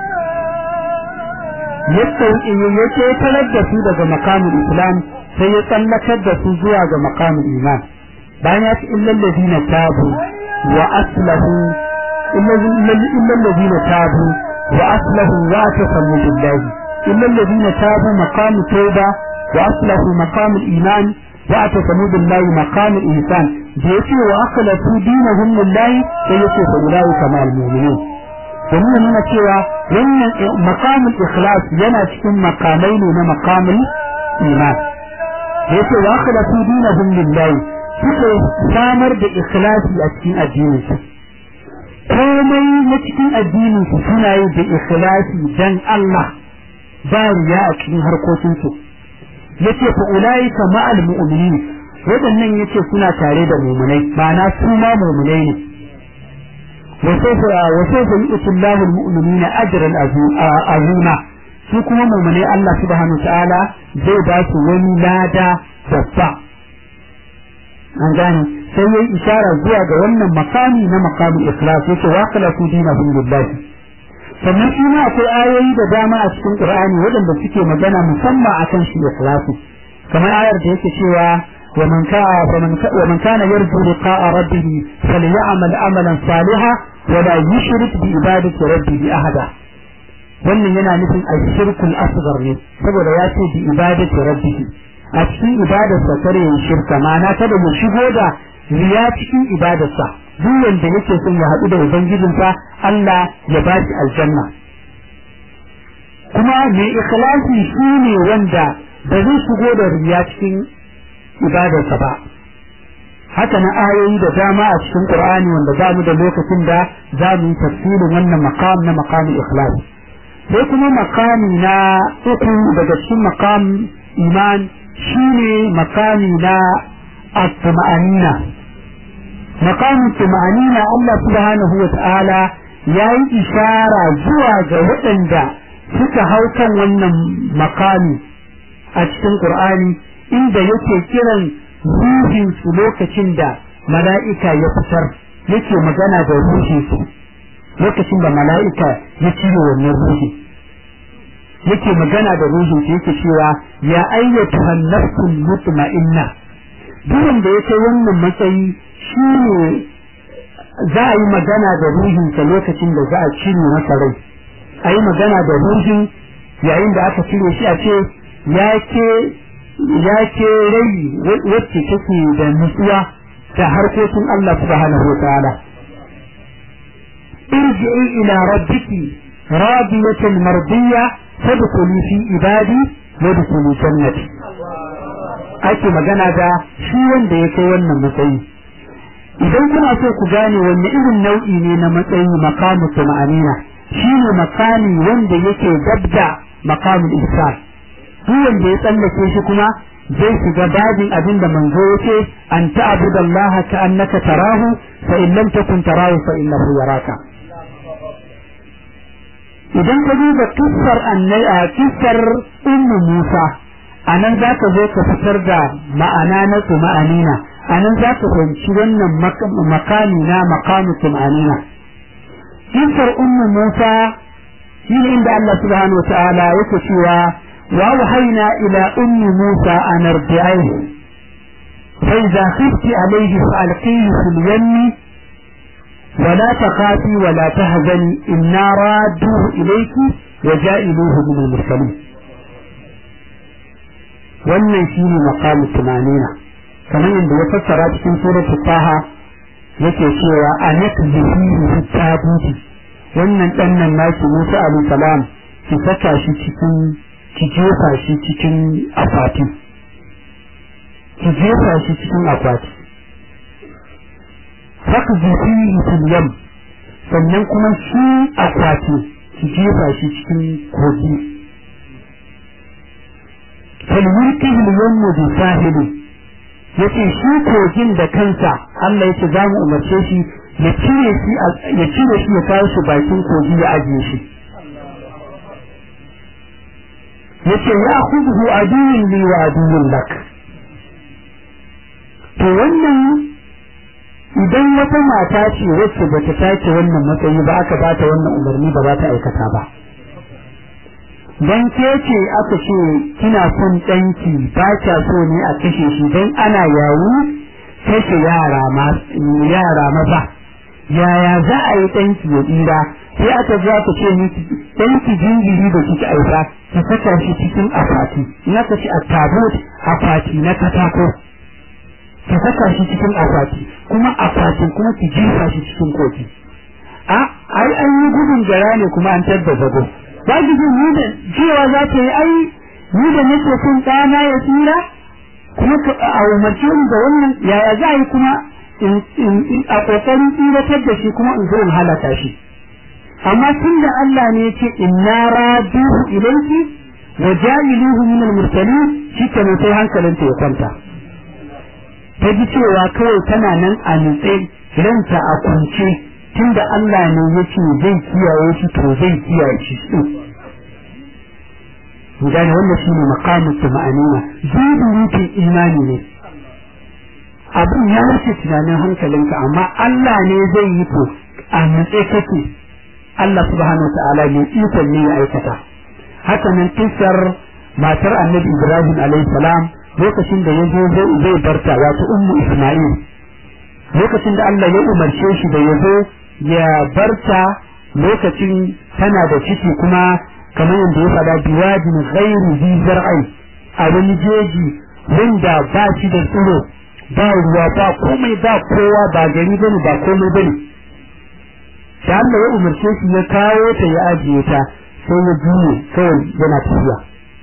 yadda yake talar da su daga makamin islam sai ya tsallakar da su zuwa ga makamin iman bayan ya ce illal ladina tabu wa aslahu illal ladina tabu wa aslahu wa tasallu billahi illal ladina tabu maqam tauba wa aslahu maqam iman wa tasallu billahi maqam ihsan da yace wa akhlasu dinahum lillahi sai yace fa ulai kama al-mu'minin domin nuna cewa wannan maqamul ikhlas yana cikin makamai ne na maqamul iman da yake wa akhlasu dinahum lillahi suka samar da ikhlasi a cikin addinin su komai na cikin addinin su suna yi da ikhlasi dan Allah ba riya a cikin harkokin su yace fa ulaika ma'al mu'minin wadannan yace suna tare da mu'minai ma'ana su ma mu'minai ne وسوف وسوف يؤتي الله المؤمنين اجرا عظيما su kuma mummune Allah subhanahu ta'ala zai ba su wani lada babba an gane sai yayi ishara zuwa ga wannan makami na makamin ikhlas yake wa qala su dinahum lillahi sannan shi ma akwai ayoyi da dama a cikin Qur'ani waɗanda suke magana musamman akan shi ikhlasi kamar ayar da yake cewa ومن كان ومن كان يرجو لقاء ربه فليعمل عملا صالحا ولا يشرك بعبادة ربه أحدا wannan yana nufin ashirkul asghar ne saboda ya ce bi ibadati rabbih a cikin ibadarsa kare yin shirka ma'ana kada mu shigo da riya cikin ibadarsa duk wanda yake son ya haɗu da ubangijinsa Allah ya ba shi aljanna kuma mai ikhlasi shine wanda ba zai shigo da riya cikin ibadarsa ba haka na ayoyi da dama a cikin Qur'ani wanda za mu da lokacin da za mu yi tafsirin wannan maqam na maqamul ikhlas sai kuma makami na uku daga cikin makam iman shine makami na at-tuma'anina makamin tuma'anina Allah subhanahu wa ta'ala ya yi ishara zuwa ga waɗanda suka hau kan wannan makami a cikin Qur'ani inda yake kiran ruhin su lokacin da mala'ika ya fitar yake magana da ruhin su lokacin da mala'ika ya cire wannan ruhi yake magana da ruhin su yake cewa ya ayyatu nafsul mutma'inna duk da ya kai wannan matsayi shine za a yi magana da ruhinsa lokacin da za a cire masa rai a yi magana da ruhin yayin da aka cire shi a ce ya ke ya ke rai wacce take da nutsuwa ta harkokin Allah subhanahu wa ta'ala irji'i ila rabbiki radiyatan mardiya fadkhuli fi ibadi wadkhuli jannati ake magana da shi wanda ya kai wannan matsayi idan kuna so ku gane wanne irin nau'i ne na matsayi makamu tuma'anina shine makami wanda yake dabda makamul ihsan duk wanda ya tsallake shi kuma zai shiga babin abin da manzo yace an ta'budu Allah ka annaka tarahu fa in lam takun tarahu fa innahu yaraka idan ka duba kissar annai a kissar ummu Musa anan zaka zo ka fitar da ma'ana na tuma'anina anan zaka fahimci wannan makami na maqamu tuma'anina kissar ummu Musa shine inda Allah subhanahu wa ta'ala yake cewa وأوحينا إلى أم موسى أن ارجعيه فإذا خفت عليه فألقيه في اليم ولا تخافي ولا تهزني إنا رادوه إليك وجائلوه من المرسلين wannan shi ne makamu tumanina kamar yadda ya fassara cikin suratul taha yake cewa a nakzihi tabuti wannan dan nan naki Musa alayhi salam ki saka shi cikin ki jefa shi cikin akwati ki jefa shi cikin akwati fakzi fihi fil yam sannan kuma shi akwati ki jefa shi cikin kogi falmulkihi yawmu bi sahili yace shi kogin da kansa Allah yace za mu umarce shi ya cire shi ya cire shi ya kawo shi bakin kogi ya ajiye shi yace ya khudhu aduwwun li wa aduwwun lak to wannan idan wata mata ce wacce bata take wannan matsayi ba aka bata wannan umarni ba za ta aikata ba dan ke ce aka ce kina son danki ba kya so ne a kashe shi dan ana yawo kashe yara ma yara maza yaya za a yi danki ya tsira sai aka zo aka ce miki danki jinjiri da kike aifa ki saka shi cikin akwati in aka ce a tabut akwati na katako ki saka shi cikin akwati kuma akwatin kuma ki jefa shi cikin koki a ai an yi gudun gara ne kuma an tabba zago ba ki ji ni da cewa za ta yi ai ni da nake son ɗana ya tsira kuma a umarce ni da wannan yaya za a yi kuma a ƙoƙarin tsiratar da shi kuma in zo in halaka shi amma tun da Allah ne ya ce inna raduhu ilayki wa ja'iluhu min al-mursalin shi kenan sai hankalinta ya kwanta ta ji cewa kawai tana nan a nutse ranta a kunce tunda Allah ne ya ce zai kiyaye shi to zai kiyaye shi su gane wannan shi ne makamun tuma'anina zubi mutum imani ne abin ya wuce tunanin hankalinka amma Allah ne zai yi to a nutse kake Allah subhanahu ta'ala ne ikon ne ya aikata haka nan kisar matar annabi Ibrahim alaihi salam lokacin da ya zo zai barta wato ummu Isma'il lokacin da Allah ya umarce shi da ya zo ya barta lokacin tana da ciki kuma kamar yadda ya faɗa biwadin ghairu zi zar'ai a wani jeji wanda ba shi da tsiro ba ruwa ba komai ba kowa ba gari bane ba komai bane da Allah ya umarce shi ya kawo ta ya ajiye ta sai ya juye kawai yana tafiya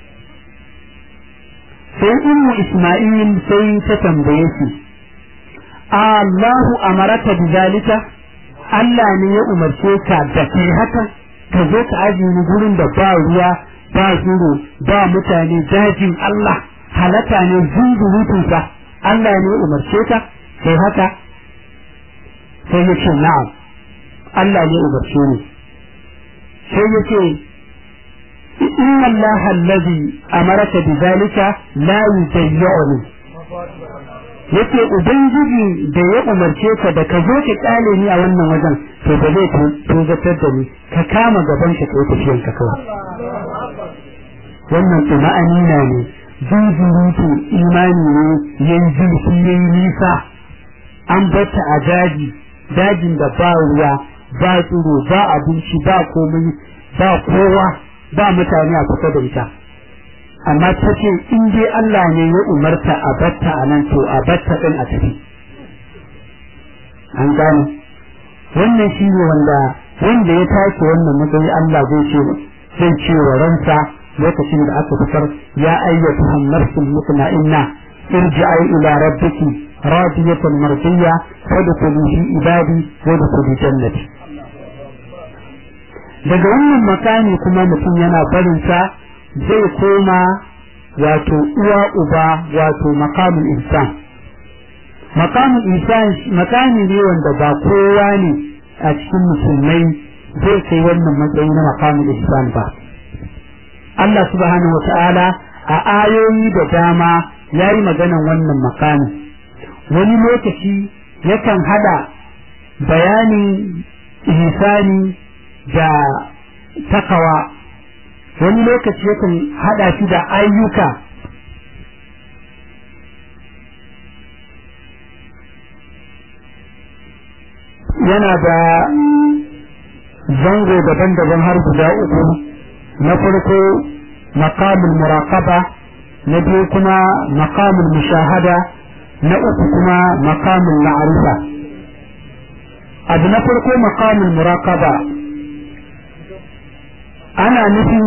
sai ummu Isma'il sai ta tambaye shi Allahu amaraka bizalika Allah ne ya umarce ka da kai haka ka zo ka ajiye ni gurin da ba ruwa ba zuro ba mutane dajin Allah halaka ne zungurutunsa Allah ne ya umarce ka kai haka sai ya ce na'am Allah ne ya umarce ni sai ya ce inna Allah allazi amaraka bizalika la yudayyuni yake ubangiji da ya umarce ka da ka zo ka kyale ni a wannan wajen to ba zai tozatar da ni ka kama gaban ka kai tafiyan ka kawai wannan tuma'anina ne zunzurutu imani ne yayi zurfi yayi nisa an bata a daji dajin da ba ruwa ba tsiro ba abinci ba komai ba kowa ba mutane a kusa da ita amma ta ce in dai Allah ne ya umarta a batta a nan to a batta ɗin a tafi an gane wannan shi ne wanda wanda ya tashi wannan matsayi Allah zai ce zai ce wa ransa lokacin da aka fitar ya ayyatu nafsul mutma'inna irji'i ila rabbiki radiyatan mardiyya fadkhuli fi ibadi wadkhuli jannati daga wannan makami kuma mutum yana barin sa zai koma wato uwa uba wato makamin insan makamin insan makami ne wanda ba kowa ne a cikin musulmai zai kai wannan matsayi na makamin insan ba Allah subhanahu wata'ala a ayoyi da dama ya yi maganan wannan makami wani lokaci yakan hada bayanin ihsani da takawa wani lokaci yakan hada shi da ayyuka yana da zango daban-daban har guda uku na farko maqamul muraqaba na biyu kuma maqamul mushahada na uku kuma maqamul ma'rifa abu na farko maqamul muraqaba ana nufin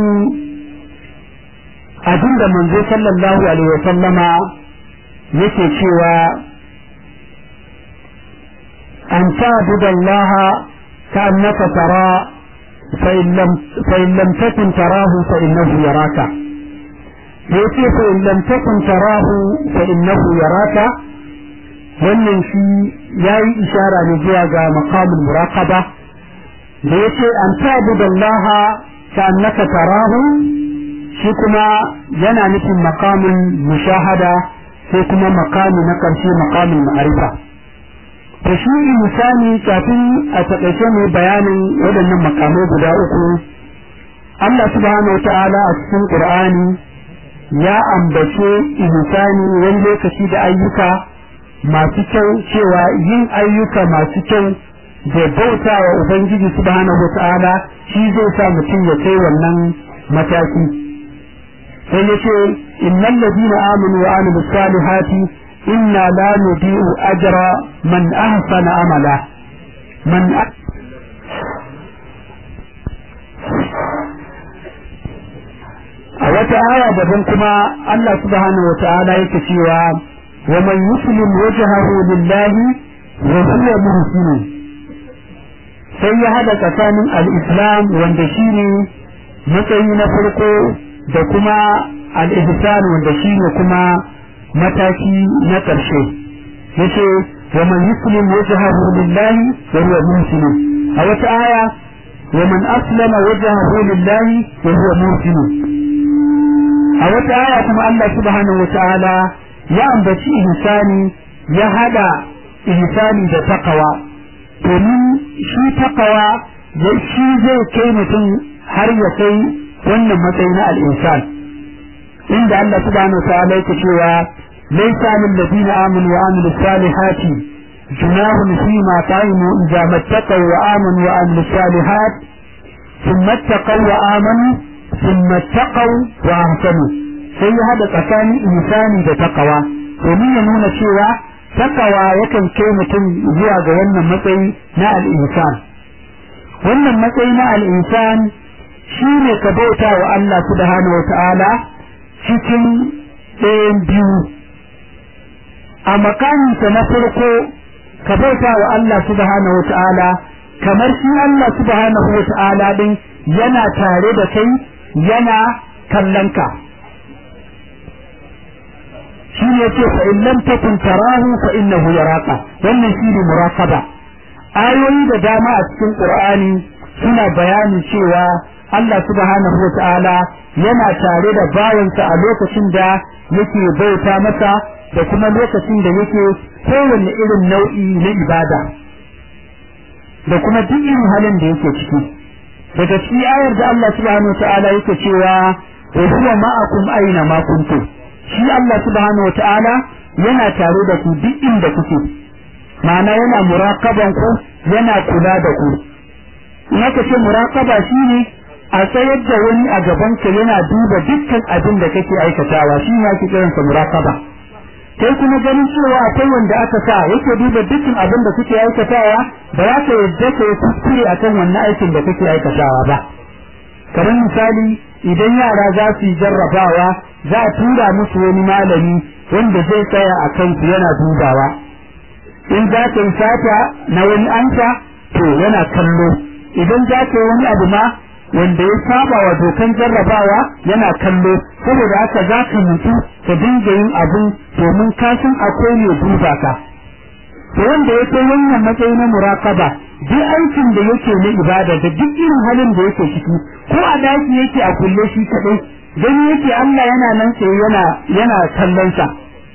abin da manzo sallallahu alaihi wa sallama yake cewa an ta'budu Allah ka'annaka tara fa in lam fa in lam takun tarahu fa innahu yaraka da yace fa in lam takun tarahu fa innahu yaraka wannan shi yayi ishara ne zuwa ga maqamul muraqaba da yace an ta'budallaha ka'annaka tarahu shi kuma yana nufin maqamul mushahada sai kuma maqami na karshe maqamul ma'arifa to shi insani kafin a takaice mai bayanin waɗannan makamai guda uku Allah subhanahu wata'ala a cikin Qur'ani ya ambace insani wani lokaci da ayyuka masu kyau cewa yin ayyuka masu kyau da bauta wa Ubangiji subhanahu wata'ala shi zai sa mutum ya kai wannan mataki sai ya ce innal ladina amanu wa amilus salihati إنا لا نضيع أجر من أحسن عملا من أ... a wata aya daban kuma Allah subhanahu wata'ala yake cewa wa man yuslim wajhahu lillahi wa huwa muhsin sai ya hada tsakanin al-islam wanda shine matsayi na farko da kuma al-ihsan wanda shine kuma mataki na ƙarshe yace wa man yuslim wajhahu lillahi wa huwa muhsin a wata aya wa man aslama wajhahu lillahi wa huwa muhsin a wata aya kuma Allah subhanahu wa ta'ala ya ambaci ihsani ya hada ihsani da takawa domin shi takawa ya shi zai kai mutum har ya kai wannan matsayi na al-insan inda Allah subhanahu wa ta'ala yake cewa ليس على الذين آمنوا وعملوا الصالحات جناح فيما طعموا إذا ما اتقوا وآمنوا وعملوا الصالحات ثم اتقوا وآمنوا ثم اتقوا وأحسنوا sai ya haɗa tsakanin insani da takawa domin ya nuna cewa takawa yakan kai mutum zuwa ga wannan matsayi na al'insan wannan matsayi na al'insan shi ne ka bauta wa Allah subhanahu wa ta'ala cikin ɗayan biyu a makaminsa na farko ka bauta wa Allah subhanahu wata'ala kamar shi Allah subhanahu wata'ala din yana tare da kai yana kallon ka shi ne ce fa in lam takun tarahu fa innahu yaraka wannan shi ne muraqaba ayoyi da dama a cikin Qur'ani suna bayanin cewa Allah subhanahu wata'ala yana tare da bawansa a lokacin da yake bauta masa da kuma lokacin da yake kowanne irin nau'i na ibada da kuma duk irin halin da yake ciki daga cikin ayar da Allah subhanahu wa ta'ala yake cewa wa huwa ma'akum aina ma kuntum shi Allah subhanahu wa ta'ala yana tare da ku duk inda kuke ma'ana yana muraqaban ku yana kula da ku in aka ce muraqaba shine a tsayar da wani a gabanka yana duba dukkan abin da kake aikatawa shi ne ake kiransa muraqaba kai kuma ganin cewa akwai wanda aka sa yake duba dukkan abin da kuke aikatawa ba za ka yadda ka yi kuskure akan wannan aikin da kake aikatawa ba kamar misali idan yara za su yi jarrabawa za a tura musu wani malami wanda zai tsaya a kansu yana dubawa in za ka yi sata na wani ansa to yana kallo idan za ka yi wani abu ma wanda ya saba wa dokan jarrabawa yana kallo saboda haka za ka mutu ka dinga yin abin domin ka san akwai ne duba ka to wanda ya kai wannan matsayi na muraqaba duk aikin da yake na ibada da duk irin halin da yake ciki ko a daki yake a kulle shi kadai dan yake Allah yana nan sai yana yana kallon sa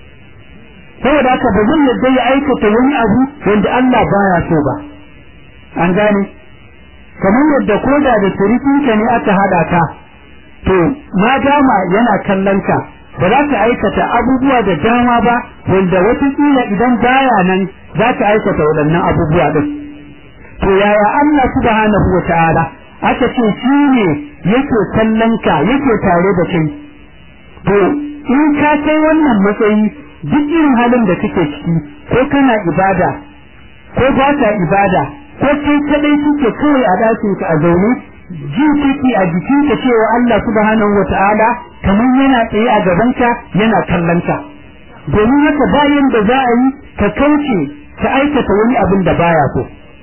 saboda haka ba zai yadda ya aikata wani abu wanda Allah baya so ba an gane kamar yadda koda da surukinka ne aka hada ka to ma dama yana kallon ka ba za ka aikata abubuwa da dama ba wanda watakila idan baya nan za ka aikata waɗannan abubuwa ɗin to yaya Allah subhanahu wa ta'ala aka ce shi ne yake kallon ka yake tare da kai to in ka kai wannan matsayi duk irin halin da kake ciki ko kana ibada ko ba ka ibada ko kai kadai kike kawai a dakin ka a zaune ji kike a jikin ka cewa Allah subhanahu wataala kamar yana tsaye a gaban ka yana kallon ka domin haka bayan da za a yi ka kauce ka aikata wani abin da baya so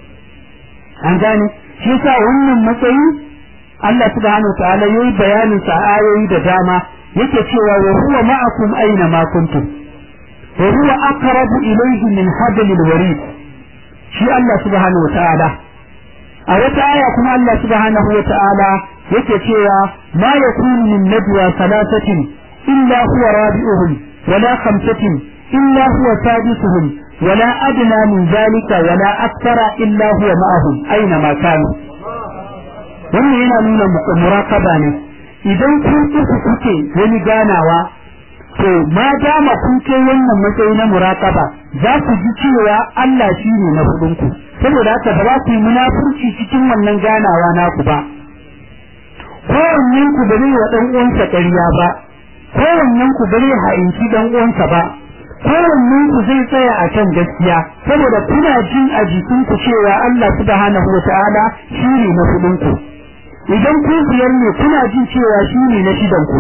an gane shi yasa wannan matsayi Allah subhanahu wataala yayi bayanin sa ayoyi da dama yake cewa wa huwa ma'akum aina ma kuntum wa huwa aqrabu ilayhi min hablil warid shi Allah subhanahu wa ta'ala a wata aya kuma Allah subhanahu wa ta'ala yake cewa ma yakunu min najwa thalathatin illa huwa rabi'uhum wala khamsatin illa huwa sadisuhum wala adna min zalika wala akthara illa huwa ma'ahum aina ma kanu wannan yana nuna muraqaba ne idan kun uku kuke wani ganawa to ma dama kun kai wannan matsayi na muraqaba za ku ji cewa Allah shine na hudunku saboda haka ba za ku yi munafurci cikin wannan ganawa naku ba kowannen ku ba zai wa dan uwansa ƙarya ba kowannen ku ba zai ha'inci dan uwansa ba kowannen ku zai tsaya a kan gaskiya saboda kuna jin a jikinku cewa Allah subhanahu wa ta'ala shine na hudunku idan ku biyar ne kuna jin cewa shine na shidan ku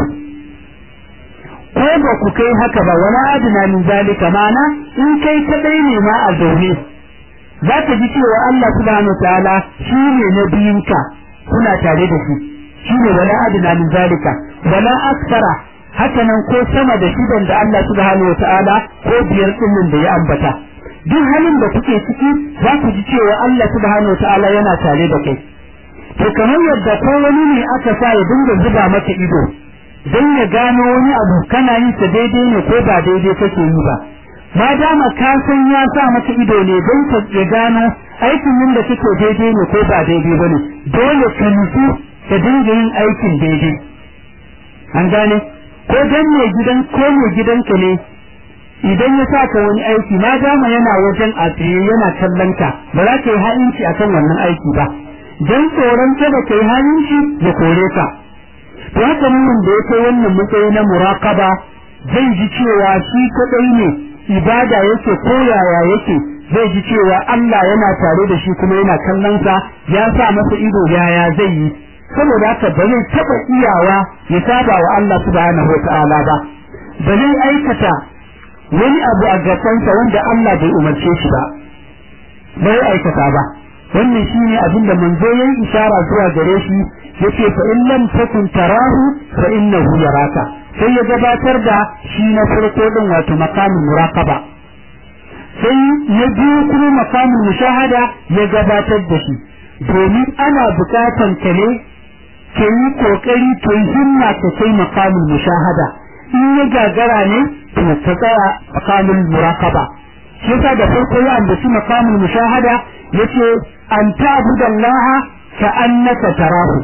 ko ba ku kai haka ba wala adna min zalika mana in kai kadai ne ma a zaune za ka ji cewa Allah subhanahu wa ta'ala shine na biyunka kuna tare da shi shine wala adna min zalika wala aksara haka nan ko sama da shidan da Allah subhanahu wa ta'ala ko biyar din da ya ambata duk halin da kuke ciki za ku ji cewa Allah subhanahu wa ta'ala yana tare da kai to kamar yadda ko wani ne aka sa ya dinga zuba maka ido don ya gano wani abu kana yin sa daidai ne ko ba daidai kake yi ba ma dama ka san ya sa maka ido ne don ka ya gano aikin yin da kake daidai ne ko ba daidai ba ne dole ka nutsu ka dinga yin aikin daidai an gane ko dan ne gidan ko ne gidanka ne idan ya sa ka wani aiki ma dama yana wajen a tsaye yana kallon ka ba za ka yi ha'inci akan wannan aiki ba don tsoron kada ka yi ha'inci ya kore ka to haka mun da ya kai wannan matsayi na muraqaba zai ji cewa shi kadai ne ibada yake ko yaya yake zai ji cewa Allah yana tare da shi kuma yana kallon sa ya sa masa ido yaya zai yi saboda haka ba zai taba iyawa ya saba wa Allah subhanahu wataala ba ba zai aikata wani abu a gabansa wanda Allah bai umarce shi ba bai aikata ba wannan shine abin da manzo yayin ishara zuwa gare shi yace fa in lam takun tarahu fa innahu yaraka sai ya gabatar da shi na farko din wato makamin muraqaba sai ya biyu kuma makamin mushahada ya gabatar da shi domin ana bukatan ka ne ka yi kokari ka yi himma ka kai makamin mushahada in ya gagara ne to ka tsaya makamin muraqaba shi yasa da farko ya ambaci makamin mushahada yace an ta'budallaha ka annaka tarahu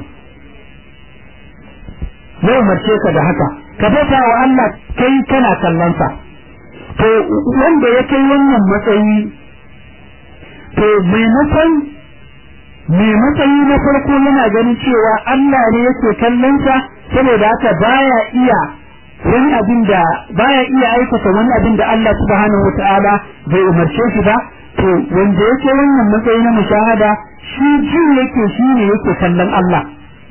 ya umarce ka da haka ka bauta wa Allah kai kana kallon sa to wanda ya kai wannan matsayi to maimakon mai matsayi na farko yana ganin cewa Allah ne yake kallon sa saboda haka baya iya wani abin da baya iya aikata wani abin da Allah subhanahu wataala bai umarce shi ba to wanda yake wannan matsayi na mushahada shi jin yake shi ne yake kallon Allah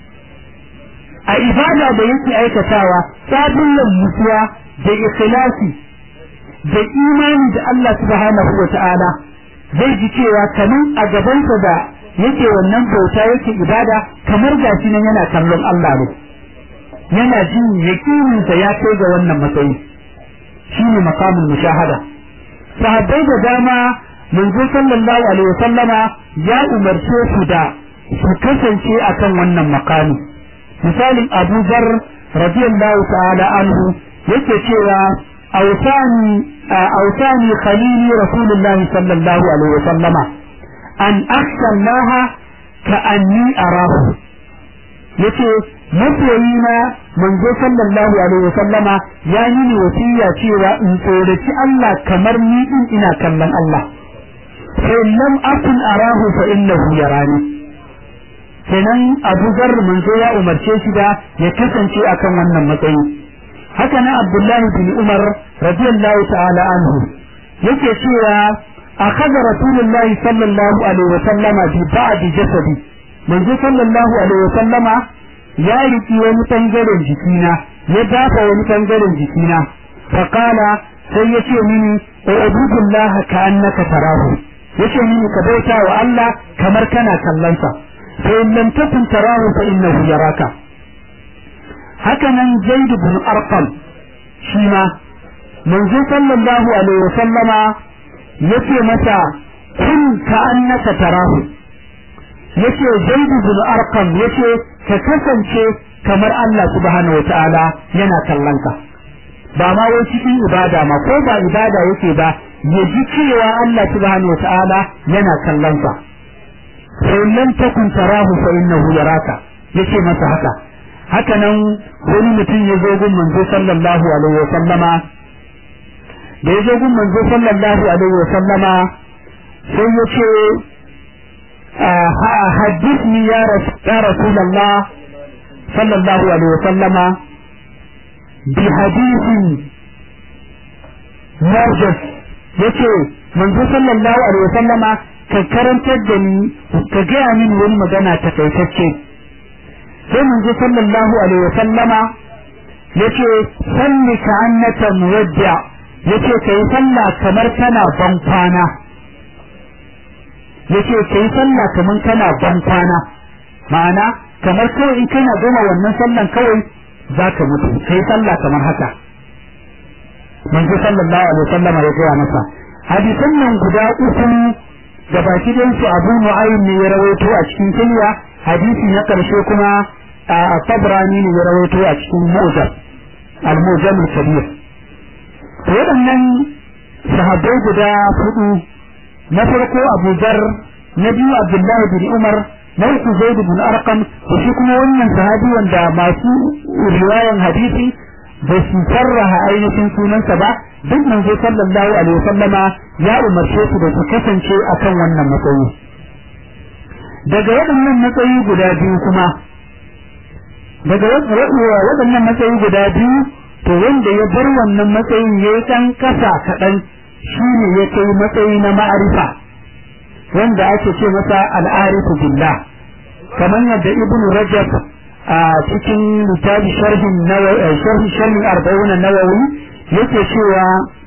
a ibada da yake aikatawa sabullan mutuwa da ikhlasi da imani da Allah subhanahu wataala zai ji cewa kamar a gabansa da yake wannan bauta yake ibada kamar gashi nan yana kallon Allah ne yana jin yakininsa ya kai ga wannan matsayi shine maqamul mushahada sahabbai da dama manzo sallallahu alaihi wasallama ya umarce su da su kasance akan wannan makami misalin Abu Dharr radiyallahu ta'ala anhu yake cewa awsani awsani khalili rasulullah sallallahu alaihi wasallama an akhsha Allah ka anni arahu yace masoyina manzo sallallahu alaihi wasallama ya yi ni wasiya cewa in tsoraci Allah kamar ni din ina kallon Allah sai lam akun arahu fa innahu yarani kenan Abu Zar manzo ya umarce shi da ya kasance akan wannan matsayi haka nan Abdullahi bin Umar radiyallahu ta'ala anhu yake cewa akhadha Rasulullah sallallahu alaihi wasallam bi ba'd jasadi manzo sallallahu alaihi wasallama ya riki wani bangaren jikina ya dafa wani bangaren jikina fa qala sai yace mini ubudullah ka annaka tarahu yace mini ka bauta wa Allah kamar kana kallon sa fa in lam takun tarahu fa innahu yaraka haka nan zaid bin arqam shi ma manzo sallallahu alaihi wasallama yace masa kun ka annaka tarahu yace zaid bin arqam yace ka kasance kamar Allah subhanahu wataala yana kallon ka ba ma wai cikin ibada ma ko ba ibada yake ba ya ji cewa Allah subhanahu wataala yana kallon sa fa in lam takun tarahu fa innahu yaraka yace masa haka haka nan wani mutum ya zo gun manzo sallallahu alaihi wa sallama da ya zo gun manzo sallallahu alaihi wa sallama sai ya ce haddithni ya rasulullah sallallahu alaihi wa sallama bi hadithin mawjud yace manzo sallallahu alaihi wa sallama ka karantar da ni ka gaya min wani magana takaitacce sai manzo sallallahu alaihi wasallama yace salli ka annaka muwadda yace kai sallah kamar kana ban kwana yace kai sallah kamar kana ban kwana ma'ana kamar kawai in kana gama wannan sallan kawai zaka mutu kai sallah kamar haka manzo sallallahu alaihi wasallama ya gaya masa hadisan nan guda uku da baki su abu nu'aym ne ya rawaito a cikin kulliya hadisi na karshe kuma a tabrani ne ya rawaito a cikin mujam al-mujam al-kabir to waɗannan sahabbai guda hudu na farko Abu Dhar na biyu Abdullahi bin Umar na uku Zaid bin Arqam da shi kuma wannan sahabi wanda masu riwayan hadisi ba su sarraha ainihin sunansa ba duk manzo sallallahu alaihi wasallama ya umarce su da su kasance akan wannan matsayi daga waɗannan matsayi guda biyu kuma daga waɗannan matsayi guda biyu to wanda ya bar wannan matsayin ya yi ɗan ƙasa kaɗan shi ne ya kai matsayi na ma'arifa wanda ake ce masa al'arifu billah kamar yadda ibnu rajab a cikin littafi sharhin sharhi sharhin arba'una nawawi yake cewa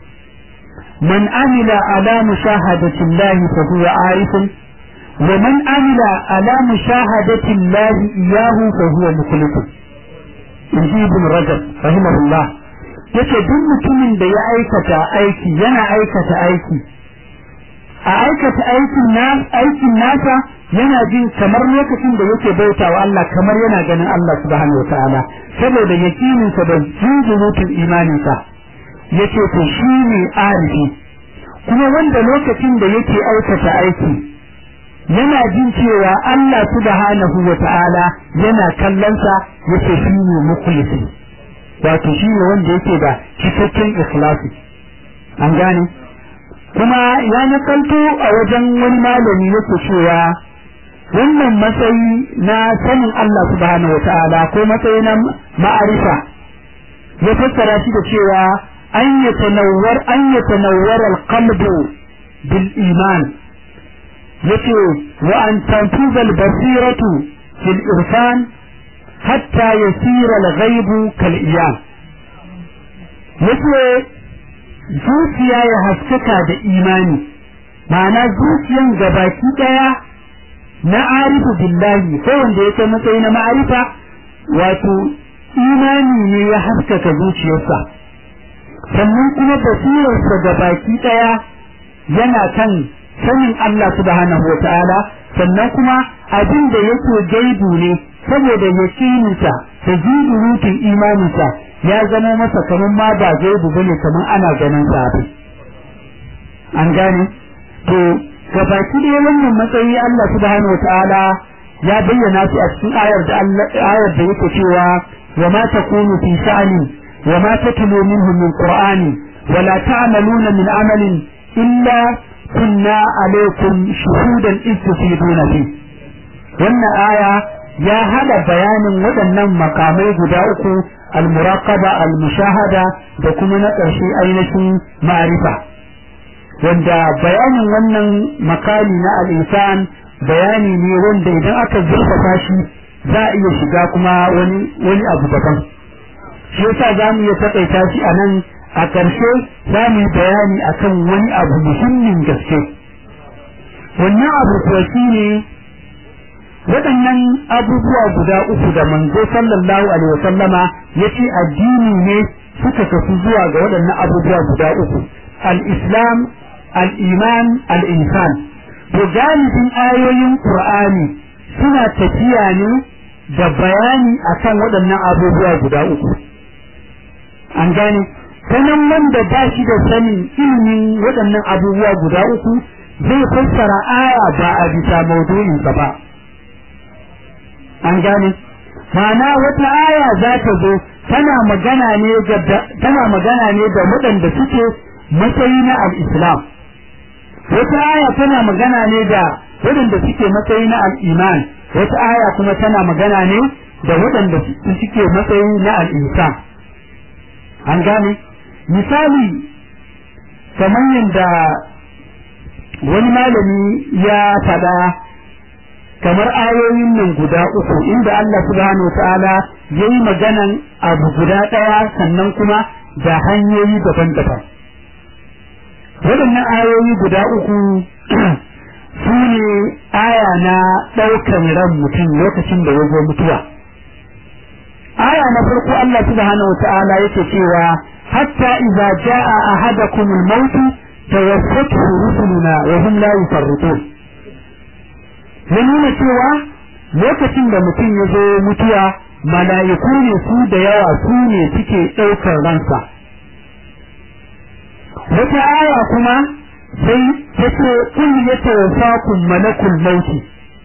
man amila ala mushahadati Allah fa huwa arifun wa man amila ala mushahadati Allah iyahu fa huwa mukhlisun inji ibn rajab rahimahullah yace duk mutumin da ya aikata aiki yana aikata aiki a aikata aikin na aikin nasa yana jin kamar lokacin da yake bauta wa Allah kamar yana ganin Allah subhanahu wataala saboda yakininsa da jinjirutun imaninsa yace to shi ne arifi kuma wanda lokacin da yake aikata aiki yana jin cewa Allah subhanahu wataala yana kallonsa yace shi ne mukhlisi wato shi ne wanda yake da cikakken ikhlasi an gane kuma ya nakalto a wajen wani malami yake cewa wannan matsayi na sanin Allah subhanahu wa ta'ala ko matsayi na ma'arifa ya fassara shi da cewa an yatanawwar an yatanawwar al-qalbu bil iman yace wa an tanfuza al-basiratu fil irfan hatta yasira al-ghaibu kal iyam yace zuciya ya haskaka da imani ma'ana zuciyan gabaki daya na arifu billahi ko wanda ya kai matsayi na ma'arifa wato imani ne ya haskaka zuciyarsa sannan kuma basirarsa gabaki daya yana kan sanin Allah subhanahu wa ta'ala sannan kuma abin da yake gaibu ne saboda yakininsa da jidurutun imaninsa ya zama masa kamar ma ba gaibu bane kamar ana ganin sa an gane to gabaki da wannan matsayi Allah subhanahu wataala ya bayyana su a cikin ayar da Allah ayar da yake cewa wa ma takunu fi sha'ani wa ma tatlu minhu min qur'ani wa la ta'maluna min amalin illa kunna alaykum shuhudan id tufiduna fi wannan aya ya hada bayanin waɗannan makamai guda uku al-muraqaba al-mushahada da kuma na ƙarshe ainihin ma'rifa wanda bayanin wannan makami na al'insan bayani ne wanda idan aka zurfafa shi za a iya shiga kuma wani wani abu daban shi yasa za mu iya taƙaita shi a nan a ƙarshe za mu yi bayani akan wani abu muhimmin gaske wannan abu kuwa shi ne waɗannan abubuwa guda uku da manzo sallallahu alaihi wasallama yace addini ne suka kasu zuwa ga waɗannan abubuwa guda uku al-islam al-iman al-insan to galibin ayoyin qur'ani suna tafiya ne da bayani akan waɗannan abubuwa guda uku an gane sanan wanda ba shi da sanin ilimin waɗannan abubuwa guda uku zai fassara aya ba a bisa maudu'insa ba an gane mana wata aya za ta zo tana magana ne ga tana magana ne da waɗanda suke matsayi na al-islam wata aya tana magana ne da waɗanda suke matsayi na al-iman wata aya kuma tana magana ne da waɗanda suke matsayi na al-insan an gane misali kamar yadda wani malami ya faɗa kamar ayoyin nan guda uku inda Allah subhanahu ta'ala ya yi maganan abu guda ɗaya sannan kuma da hanyoyi daban-daban waɗannan ayoyi guda uku su ne aya na ɗaukan ran mutum lokacin da ya zo mutuwa aya na farko Allah subhanahu ta'ala yake cewa hatta idza jaa ahadakum al-maut tawaffatu rusuluna wa hum la yufarritun ya nuna cewa lokacin da mutum ya zo mutuwa mala'iku ne su da yawa su ne suke ɗaukar ransa wata aya kuma sai ta ce kun ya tawafa kun malakul mauti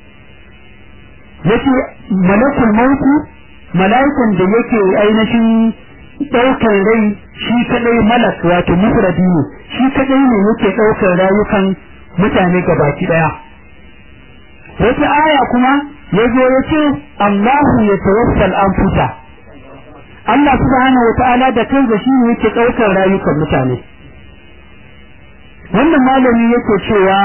yace malakul mauti mala'ikan da yake ainihin ɗaukar rai shi kadai malak wato mufradi ne shi kadai ne yake ɗaukar rayukan mutane gabaki ɗaya wata aya kuma ya zo ya ce Allahu ya tawaffal anfusa Allah subhanahu wa ta'ala da kansa shi ne yake ɗaukar rayukan mutane wannan malami yake cewa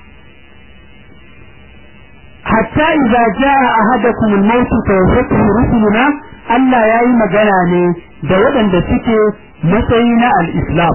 hatta idza jaa ahadakum al-maut tawaffatu rusuluna Allah yayi magana ne da waɗanda suke matsayi na al-islam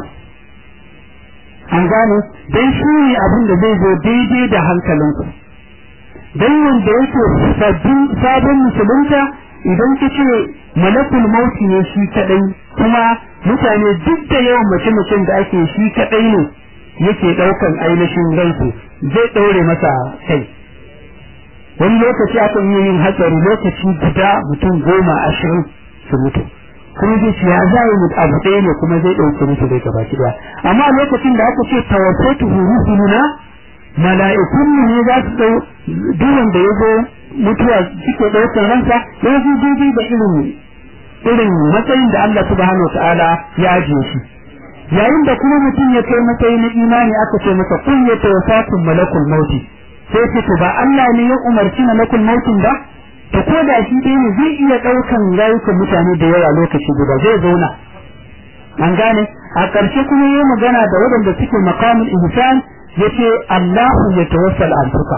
an gane dan shi ne abin da zai zo daidai da hankalinku dan wanda yake sabbin sabon musulunta idan ka ce malakul mauti ne shi kadai kuma mutane duk da yawan mace-macen da ake shi kadai ne yake daukan ainihin ransu zai daure masa kai wani lokaci aka yi yin hatsari lokaci guda mutum goma ashirin su mutu kuma zai ce ya za yi abu ɗaya ne kuma zai ɗauke musu dai gaba ki amma lokacin da aka ce tawaffatu rusuluna mala'ikun ne za su ɗau duwan da ya zo mutuwa suke ɗaukar ransa ya zo daidai da irin irin matsayin da Allah subhanahu ta'ala ya ajiye shi yayin da kuma mutum ya kai matsayi na imani aka ce masa kun ya tawaffatun malakul mauti sai ce to ba Allah ne ya umarci malakul mautin ba to ko da shi dai ne zai iya ɗaukan rayukan mutane da yawa lokaci guda zai zauna an gane a ƙarshe kuma yi magana da waɗanda suke maqamul ihsan yace Allahu ya tawassal anfuka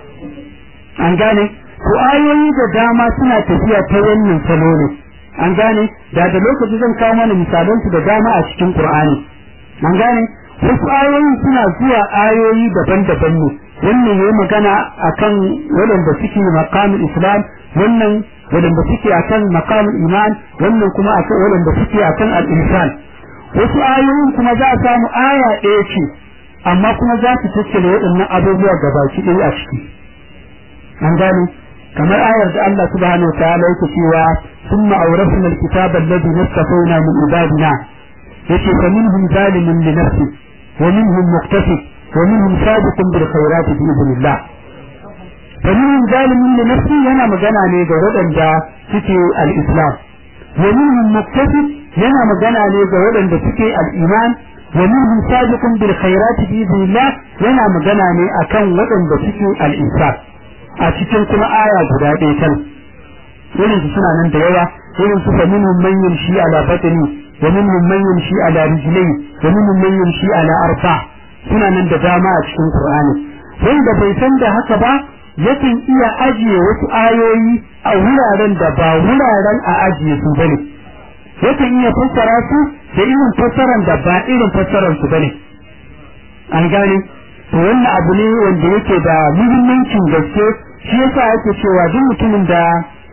an gane to ayoyi da dama suna tafiya ta wannan salo ne an gane da da lokaci zan kawo mana misalan su da dama a cikin Qur'ani an gane wasu ayoyi suna zuwa ayoyi daban-daban ne wannan yayi magana akan waɗanda suke maqamul islam wannan waɗanda suke akan maqamul iman wannan kuma akan waɗanda suke akan al-insan wasu ayoyin kuma za a samu aya ɗaya ce amma kuma za su tattale waɗannan abubuwa gabaki ɗaya a ciki an gane kamar ayar da Allah subhanahu wa ta'ala yake cewa thumma awrasna alkitaba alladhi nastafayna min ibadina yace fa minhum zalimun li nafsi wa minhum muqtasid wa minhum sabiqun bil khairat bi idnillah fa minhum zalimun li nafsi yana magana ne ga waɗanda suke al-islam wa minhum muqtasid yana magana ne ga waɗanda suke al-iman wa minhum sabiqun bil khairat bi idnillah yana magana ne akan waɗanda suke al-insan a cikin kuma aya guda ɗaya kan irin su suna nan da yawa irin su fa minhum man yamshi ala batni wa minhum man yamshi ala rijlai wa minhum man yamshi ala arfa suna nan da dama a cikin Qur'ani wanda bai san da haka ba yakan iya ajiye wasu ayoyi a wuraren da ba wuraren a ajiye su bane yakan iya fassara su da irin fassaran da ba irin fassaran su bane an gane to wannan abu ne wanda yake da muhimmancin gaske shi yasa ake cewa duk mutumin da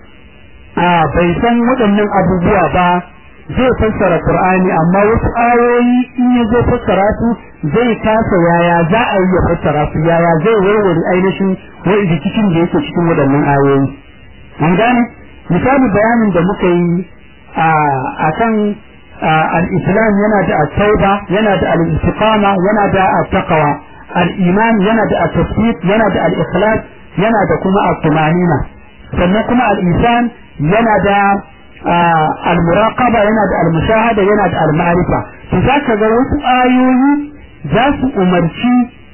a bai san waɗannan abubuwa ba zai fassara Qur'ani amma wasu ayoyi in ya zo fassara su zai kasa yaya za a yi ya fassara su yaya zai warware ainihin wani cikin da yake cikin waɗannan ayoyi an gane misali bayanin da muka yi a kan al-islam yana da at-tauba yana da al-istiqama yana da at-taqwa al-iman yana da at-tasdiq yana da al-ikhlas yana da kuma at-tumanina sannan kuma al-ihsan yana da al-muraqaba yana da al-mushahada yana da al-ma'rifa to zaka ga wasu ayoyi za su umarci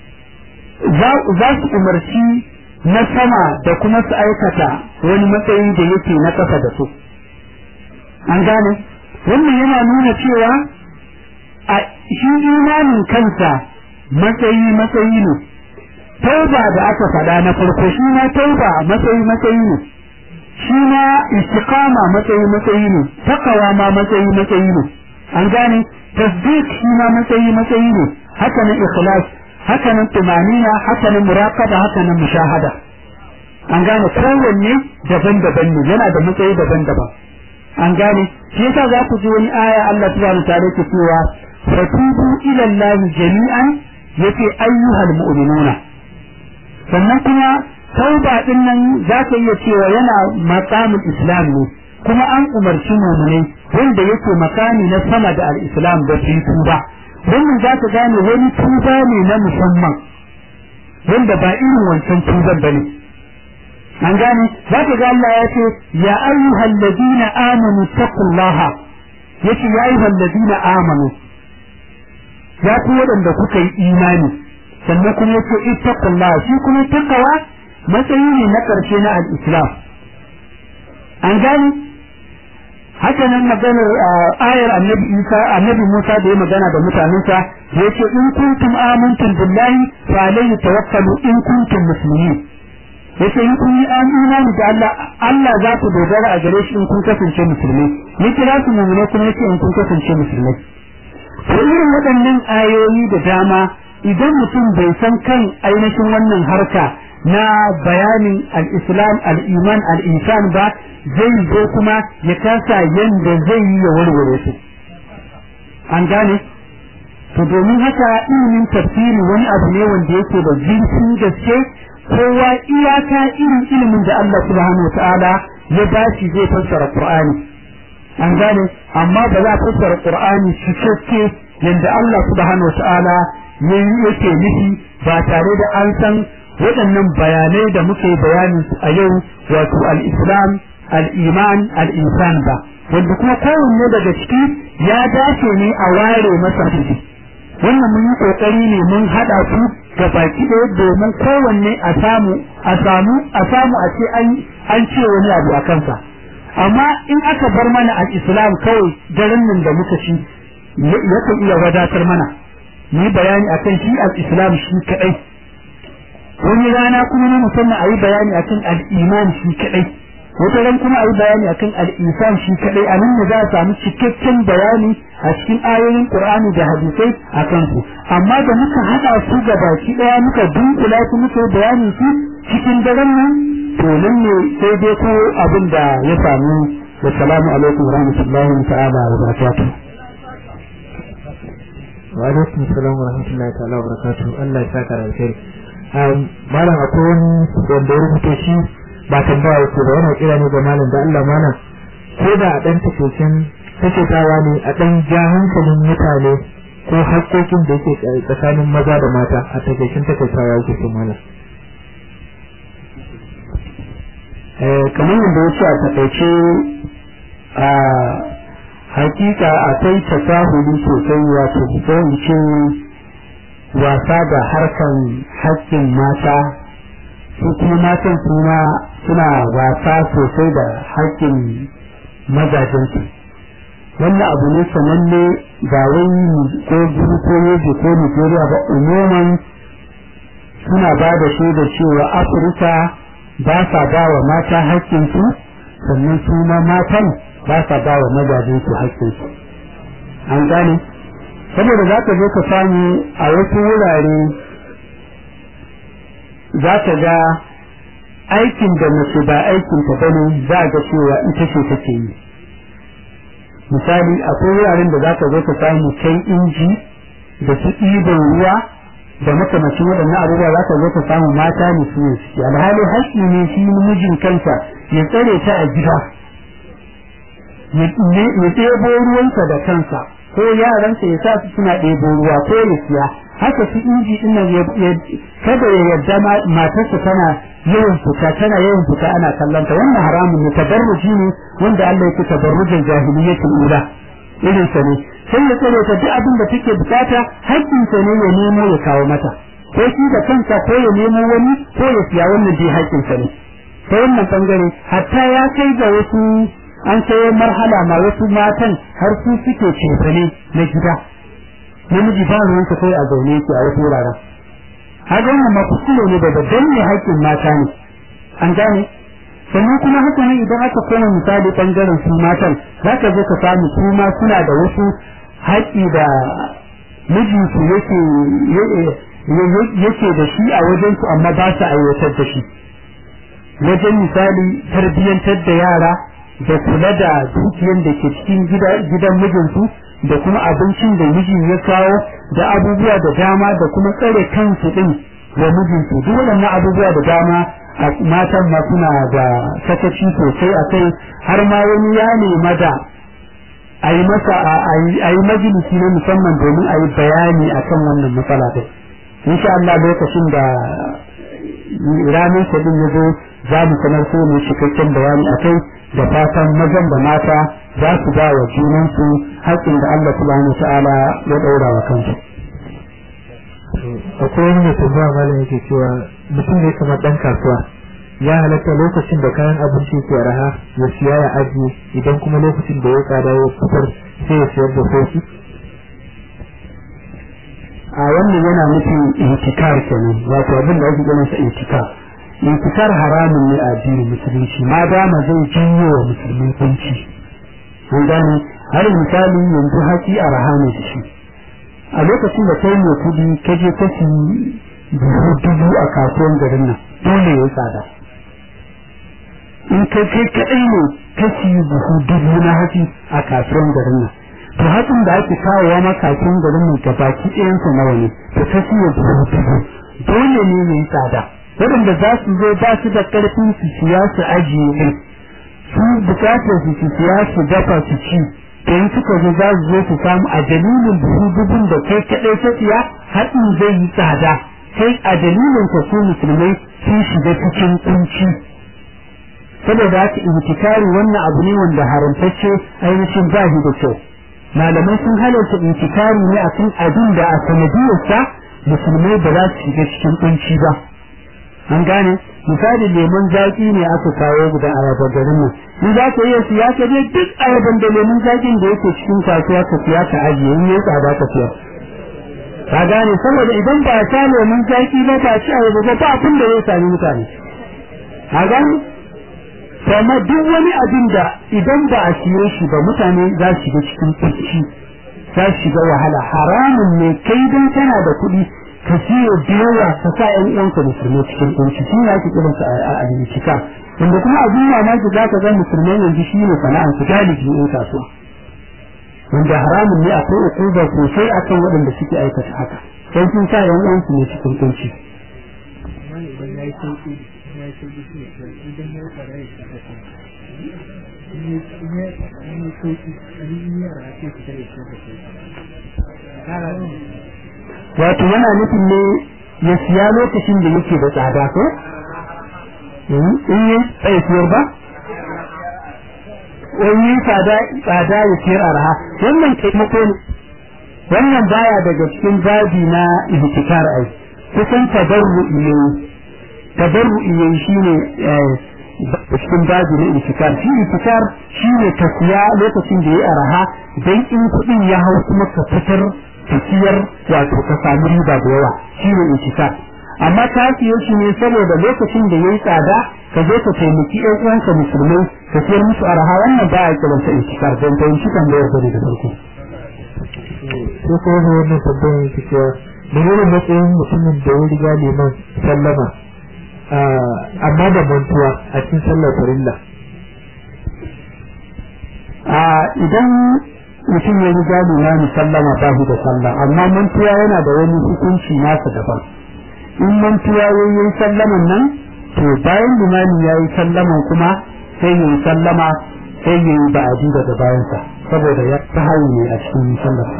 za su umarci na sama da kuma su aikata wani matsayi da yake na ƙasa da su an gane wannan yana nuna cewa a shi imanin kansa matsayi matsayi ne tauba da aka faɗa na farko shi ma tauba matsayi matsayi ne shi ma istiqama matsayi matsayi ne takawa ma matsayi matsayi ne an gane tasdiq shi ma matsayi matsayi ne haka nan ikhlas haka nan tumanina haka nan muraqaba haka nan mushahada an gane kowanne daban-daban ne yana da matsayi daban-daban an gane shi yasa za ku ji wani aya Allah subhanahu wa ta'ala ke cewa fatubu ila Allah jami'an yace ayyuhal mu'minuna sannan kuma tauba din nan za ka iya cewa yana maqamul islam ne kuma an umarci mu'minai wanda yake makami na sama da al-islam da su tuba wannan za ka gane wani tuba ne na musamman wanda ba irin wancan tuban bane an gane za ka ga Allah ya ce ya ayyuhal ladina amanu taqullaha yace ya ayyuhal ladina amanu ya ku waɗanda kuka yi imani sannan kuma yace ittaqullaha shi kuma takawa matsayi ne na ƙarshe na al-islam an gane haka nan maganar ayar annabi Isa annabi Musa da ya magana da mutanensa yace in kuntum amantum billahi fa alayhi tawakkalu in kuntum muslimin yace in kun yi imani da Allah Allah za ku dogara a gare shi in kun kasance musulmi ya kira su mu'mini kuma yace in kun kasance musulmi to irin waɗannan ayoyi da dama idan mutum bai san kan ainihin wannan harka na bayanin al-islam al-iman al-insan ba zai zo kuma ya kasa yanda zai yi ya warware su an gane to domin haka ilimin tafsiri wani abu ne wanda yake da zurfin gaske kowa iyaka irin ilimin da Allah subhanahu ta'ala ya bashi zai fassara Qur'ani an gane amma ba za a fassara Qur'ani cikakke yanda Allah subhanahu ta'ala ya yake nufi ba tare da an san waɗannan bayanai da muke bayanin su a yau wato al-Islam al-Iman al-Insan ba wanda kuma kowanne daga ciki ya dace ne a ware masa wannan mun yi kokari ne mun hada su ga baki ɗaya domin kowanne a samu a samu a samu a ce an an ce wani abu a kansa amma in aka bar mana al-islam kawai daren nan da muka ci yakan iya wadatar mana ni bayani akan shi al-islam shi kadai wani rana kuma na musamman a yi bayani akan al-iman shi kadai wata ran kuma a yi bayani akan al-insan shi kadai a nan ne za a samu cikakken bayani a cikin ayoyin Qur'ani da hadisai a kansu amma da muka hada su ga baki daya muka dunkula su muka yi bayanin su cikin daren nan to nan ne sai dai ko abin da ya samu assalamu alaikum wa rahmatullahi ta'ala wa barakatuh wa alaikum assalam wa rahmatullahi ta'ala wa barakatuh Allah ya saka alheri malam akwai wani wanda ya rubuta shi ba tambaya yake ba yana kira ne ga malam da Allah malam ko da a dan takeitin takeitawa ne a dan ja hankalin mutane ko haƙƙoƙin da yake tsakanin maza da mata a takeicin takeitawa yake so malam eh kamar yadda ya ce a takaice a hakika akwai tasahuli sosai wato ko in ce wasa da harkan haƙƙin mata su kuma matan suna suna wasa sosai da haƙƙin mazajensu wannan abu ne sananne ba wai ko gudu ko yobe ko nigeria ba umuman suna ba da shaida cewa afirka ba sa ba wa mata haƙƙinsu sannan su ma matan ba sa ba wa mazajensu haƙƙinsu an gane saboda za ka zo ka samu a wasu wurare za ka ga aikin da mace ba aikin ta bane za ga cewa ita ce take yi misali akwai wuraren da zaka zo ka samu kai inji da su ɗiban ruwa da makamacin waɗannan abubuwa za ka zo ka samu mata ne su ne suke alhali haƙƙi ne shi mijin kansa ya tsare ta a gida ya ɗebo ruwansa da kansa ko yaransa ya sa su suna ɗebo ruwa ko ya siya haka su inji ɗin nan kada ya yarda matarsa tana yawan fita tana yawan fita ana kallon ta wannan haramun ne tabarruji ne wanda Allah yake tabarrujin jahiliyyatul ula irin sa ne sai ya tsare ta duk abin da take bukata haƙƙin sa ne ya nemo ya kawo mata ko shi da kansa ko ya nemo wani ko ya siya wannan dai haƙƙin sa ne ta wannan bangare hatta ya kai ga wasu an kai marhala ma wasu matan har su suke cefane na gida namiji ba ruwansa kai a zaune yake a wasu wuraren haka wannan ma kuskure ne da danne haƙƙin mata ne an gane sannan kuma haka ne idan aka koma misali bangaren su matan za ka zo ka samu su ma suna da wasu haƙƙi da mijinsu yake yake da shi a wajen su amma ba su aiwatar da shi wajen misali tarbiyyantar da yara da kula da dukiyar da ke cikin gidan mijinsu da kuma abincin da mijin ya kawo da abubuwa da dama da kuma tsare kansu din da mijinsu duk waɗannan abubuwa da dama a matan ma suna da sakaci sosai a kai har ma wani ya nema da a yi masa a yi majalisi na musamman domin a yi bayani a kan wannan matsala ɗin insha Allah lokacin da ranar sabin ya zo za mu sanar so ne cikakken bayani a kai da fatan mazan da mata za su ba wa junansu haƙƙin da Allah subhanahu wa ta'ala ya ɗaura wa kansu. akwai wani mai tambaya malam yake cewa mutum ne kamar dan kasuwa ya halatta lokacin da kayan abinci ke raha ya siya ya ajiye idan kuma lokacin da ya tsada ya fitar sai ya siyar da sauki a wannan yana nufin intikar kenan wato abin da ake ganin sa intikar intikar haramun ne a addinin musulunci ma dama zai janyo wa musulmi kunci an gane har misali yanzu haƙi a rahama da shi a lokacin da kai mai kudi ka je ka ci buhu dubu a kasuwan garin nan dole ya tsada in kai kai kaɗai ne ka ci buhu dubu na hatsi a kasuwan garin nan to hatsin da ake kawowa ma kasuwan garin nan ga baki ɗayansa nawa ne to ka siya buhu dubu dole ne ya yi tsada waɗanda za su zo ba su da ƙarfin su siya su ajiye ɗin su bukatar su su siya su dafa su ci in suka zo za su zo su samu a dalilin buhu dubun da kai kaɗai ta siya haɗin zai yi tsada sai a dalilin ka su musulmai sun shiga cikin kunci saboda haka intikari wannan abu ne wanda haramtacce ainihin ba shi da kyau malamai sun halarta intikari ne a kan abin da a sanadiyarsa musulmai ba za su shiga cikin kunci ba an gane misali lemon zaki ne aka kawo guda ayaba garin nan in za ka iya siya ka je duk ayaban da lemon zakin da yake cikin kasuwa ka siya ka ajiye in ya tsada ka siya ka gane saboda idan ba ta lemon zaki ba ba ci ayaba ba ba abin da ya sami mutane ka gane kuma duk wani abin da idan ba a siye shi ba mutane za su shiga cikin kunci za su shiga wahala haramun ne kai dan kana da kuɗi ka siyo da yawa ka sa ƴan uwanka musulmai cikin kunci shi ne ake kiransa a alimtika wanda kuma abin mamaki za ka ga musulmai yanzu shi ne sana'ar su galibi in kasuwa wanda haramun ne akwai ukuba sosai akan waɗanda suke aikata haka sai sun sa ƴan uwansu ne cikin kunci wato yana nufin ne ya siya lokacin da yake da tsada ko in yi tsaye siyar ba wani tsada tsada ya siyar arha wannan taimako ne wannan baya daga cikin babi na ihtikar ai kusan tabarru'i ne tabarru'i ne shine cikin babi na ihtikar shi ihtikar shine ka siya lokacin da ya arha dan in kuɗin ya hau kuma ka fitar tafiyar wato ka samu riba da yawa shi ne intikar amma ka siyo shi ne saboda lokacin da yayi tsada ka zo ka taimaki ƴan uwanka musulmai ka siyar musu araha wannan ba a kiran sa intikar don ta yi kan da yarda da farko sai ko ne wannan sabbin yake cewa menene matsayin mutumin da ya riga liman sallama amma da mantuwa a cikin sallar farilla a idan mutum ya riga limami sallama ba shi da sallah amma mantuwa yana da wani hukunci nasa daban in mantuwa ya yi sallaman nan to bayan limami ya yi sallaman kuma sai ya yi sallama sai ya yi ba'adi daga bayansa saboda ya ta ne a cikin sallarsa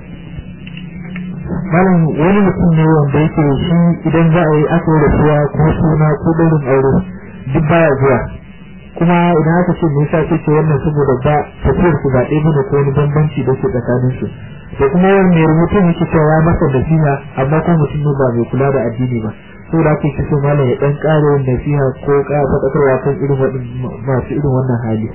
malam wani mutum ne wanda yake shi idan za a yi aka yi rasuwa ko suna ko ɗaurin aure duk baya zuwa kuma idan aka ce nisa ce ce wannan saboda ba tafiyar su ba ɗaya bane ko wani bambanci da ke tsakanin su da kuma wani mai rubutun yake cewa ya masa nasiha amma ko mutum ne ba mai kula da addini ba saboda ake ce so malam ya ɗan ƙara yin nasiha ko ƙara faɗakarwa kan irin masu irin wannan hali.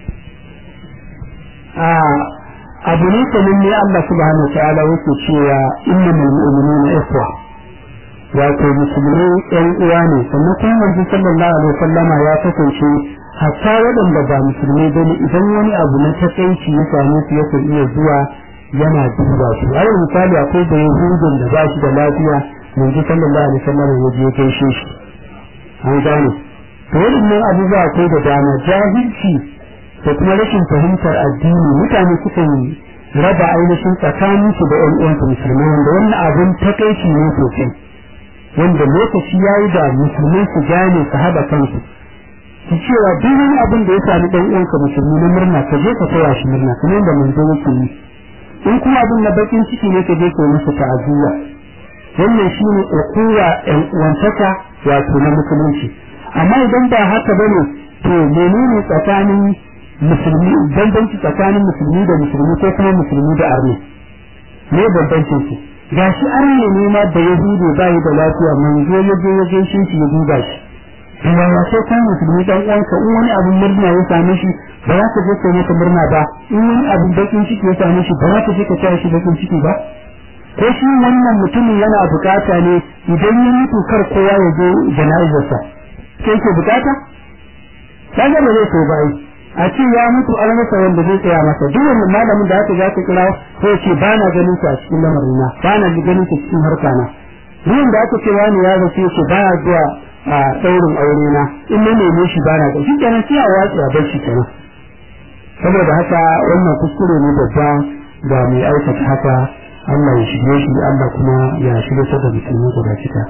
abu ne kamin ne Allah subhanahu wa ta'ala yake cewa innamal mu'minuna ikhwa wato musulmai ɗan uwa ne sannan kuma manzo sallallahu alaihi wasallama ya kasance hatta waɗanda ba musulmai bane idan wani abu na takaici ya same su yakan iya zuwa yana duba su a misali akwai da yahudun da ba shi da lafiya manzo sallallahu alaihi wasallama ya je gaishe shi an gane to waɗannan abubuwa akwai da dama jahilci da kuma rashin fahimtar addini mutane sukan raba ainihin tsakanin su da ƴan uwansu musulmai wanda wannan abin takaici ne sosai wanda lokaci ya yi da musulmai su gane su haɗa kansu su cewa duk wani abin da ya sami ɗan uwanka musulmi na murna ka je ka taya shi murna kuma yadda manzo yake yi in kuma abin na bakin ciki ne ka je ka yi masa ta'aziyya wannan shine ukuwa ƴan uwantaka wato na musulunci amma idan ba haka bane to menene tsakanin musulmi bambanci tsakanin musulmi da musulmi ko kuma musulmi da arni ne bambancin su gashi arne ne ma da yahudu ba yi da lafiya manzo ya je ya gaishe shi ya duba shi kuma ya sai kan musulmi dan uwanka in wani abin murna ya same shi ba za ka je ka masa murna ba in wani abin bakin ciki ya same shi ba za ka je ka taya shi bakin ciki ba ko shi wannan mutumin yana bukata ne idan ya mutu kar kowa ya je jana'izarsa sai ke bukata kaga ba zai so ba a ce ya mutu an masa wanda zai tsaya masa duk wannan malamin da aka za ka kira ko ce ba na ganin sa a cikin lamarin na ba na ganin sa cikin harka na ruwan da aka ce wani ya zace shi ba ya zuwa a daurin aure na in na neme shi ba na ga shi kenan sai a watsi a bar shi kenan saboda haka wannan kuskure ne babba ga mai aikata haka Allah ya shirye shi Allah kuma ya shirye ta da musulmi guda cika.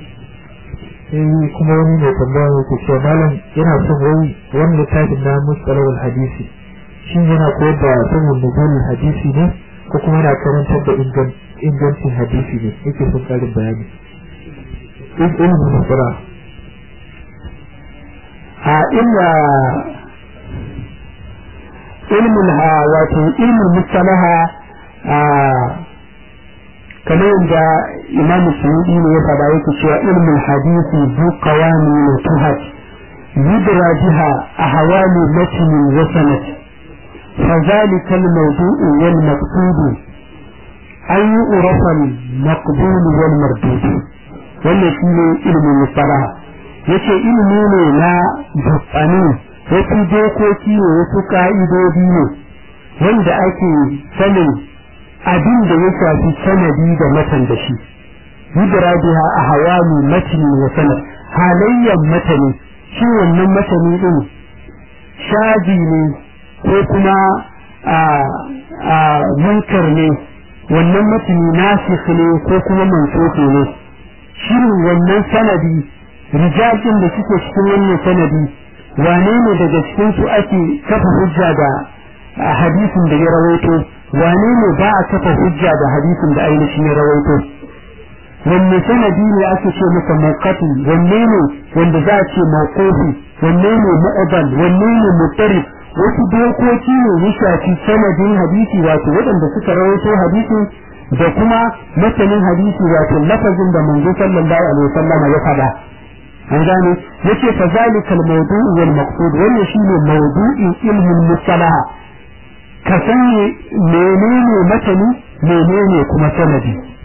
sai kuma wani mai tambaya yake cewa malam yana son wai wani littafin na mustalawul hadisi shin yana koyar da sanin nuzulul hadisi ne ko kuma yana karantar da ingancin hadisi ne yake son karin bayani ilimin musala a illa ilmin ha wato ilmin mustalaha a kamar yadda imam suyudi ne ya faɗa yake cewa ilmin hadisi zu qawami wa tuhat yudra biha ahwali matn wa sanad فذلك الموضوع والمقصود أن يعرف المقبول والمردود wannan shi ne ilimin mustalaha yace ilimi ne na dukkanin wasu dokoki ne wasu ka'idodi ne wanda ake sanin abin da ya shafi sanadi da matan da shi yudra biha ahwali matni wa sanad halayyar matani shi wannan matani din shaji ne ko kuma a a munkar ne wannan matani nasikh ne ko kuma mansukh ne shirin wannan sanadi rijalin da suke cikin wannan sanadi wane ne daga cikin su ake kafa hujja da hadisin da ya rawaito wane ne ba a kafa hujja da hadisin da ainihin ya rawaito wanne sanadi ne ake ce masa mawqati wanne ne wanda za a ce mawqufi wanne ne mu'adal wanne ne mutarif wasu dokoki ne ya shafi sanadin hadisi wato waɗanda suka rawaito hadisin da kuma masanin hadisi wato lafazin da manzo sallallahu alaihi wasallam ya faɗa an gane yace fa zalika al-mawdu' wal maqsud wannan shine mawdu'in ilmin mustalaha ka sani menene matani menene kuma sanadi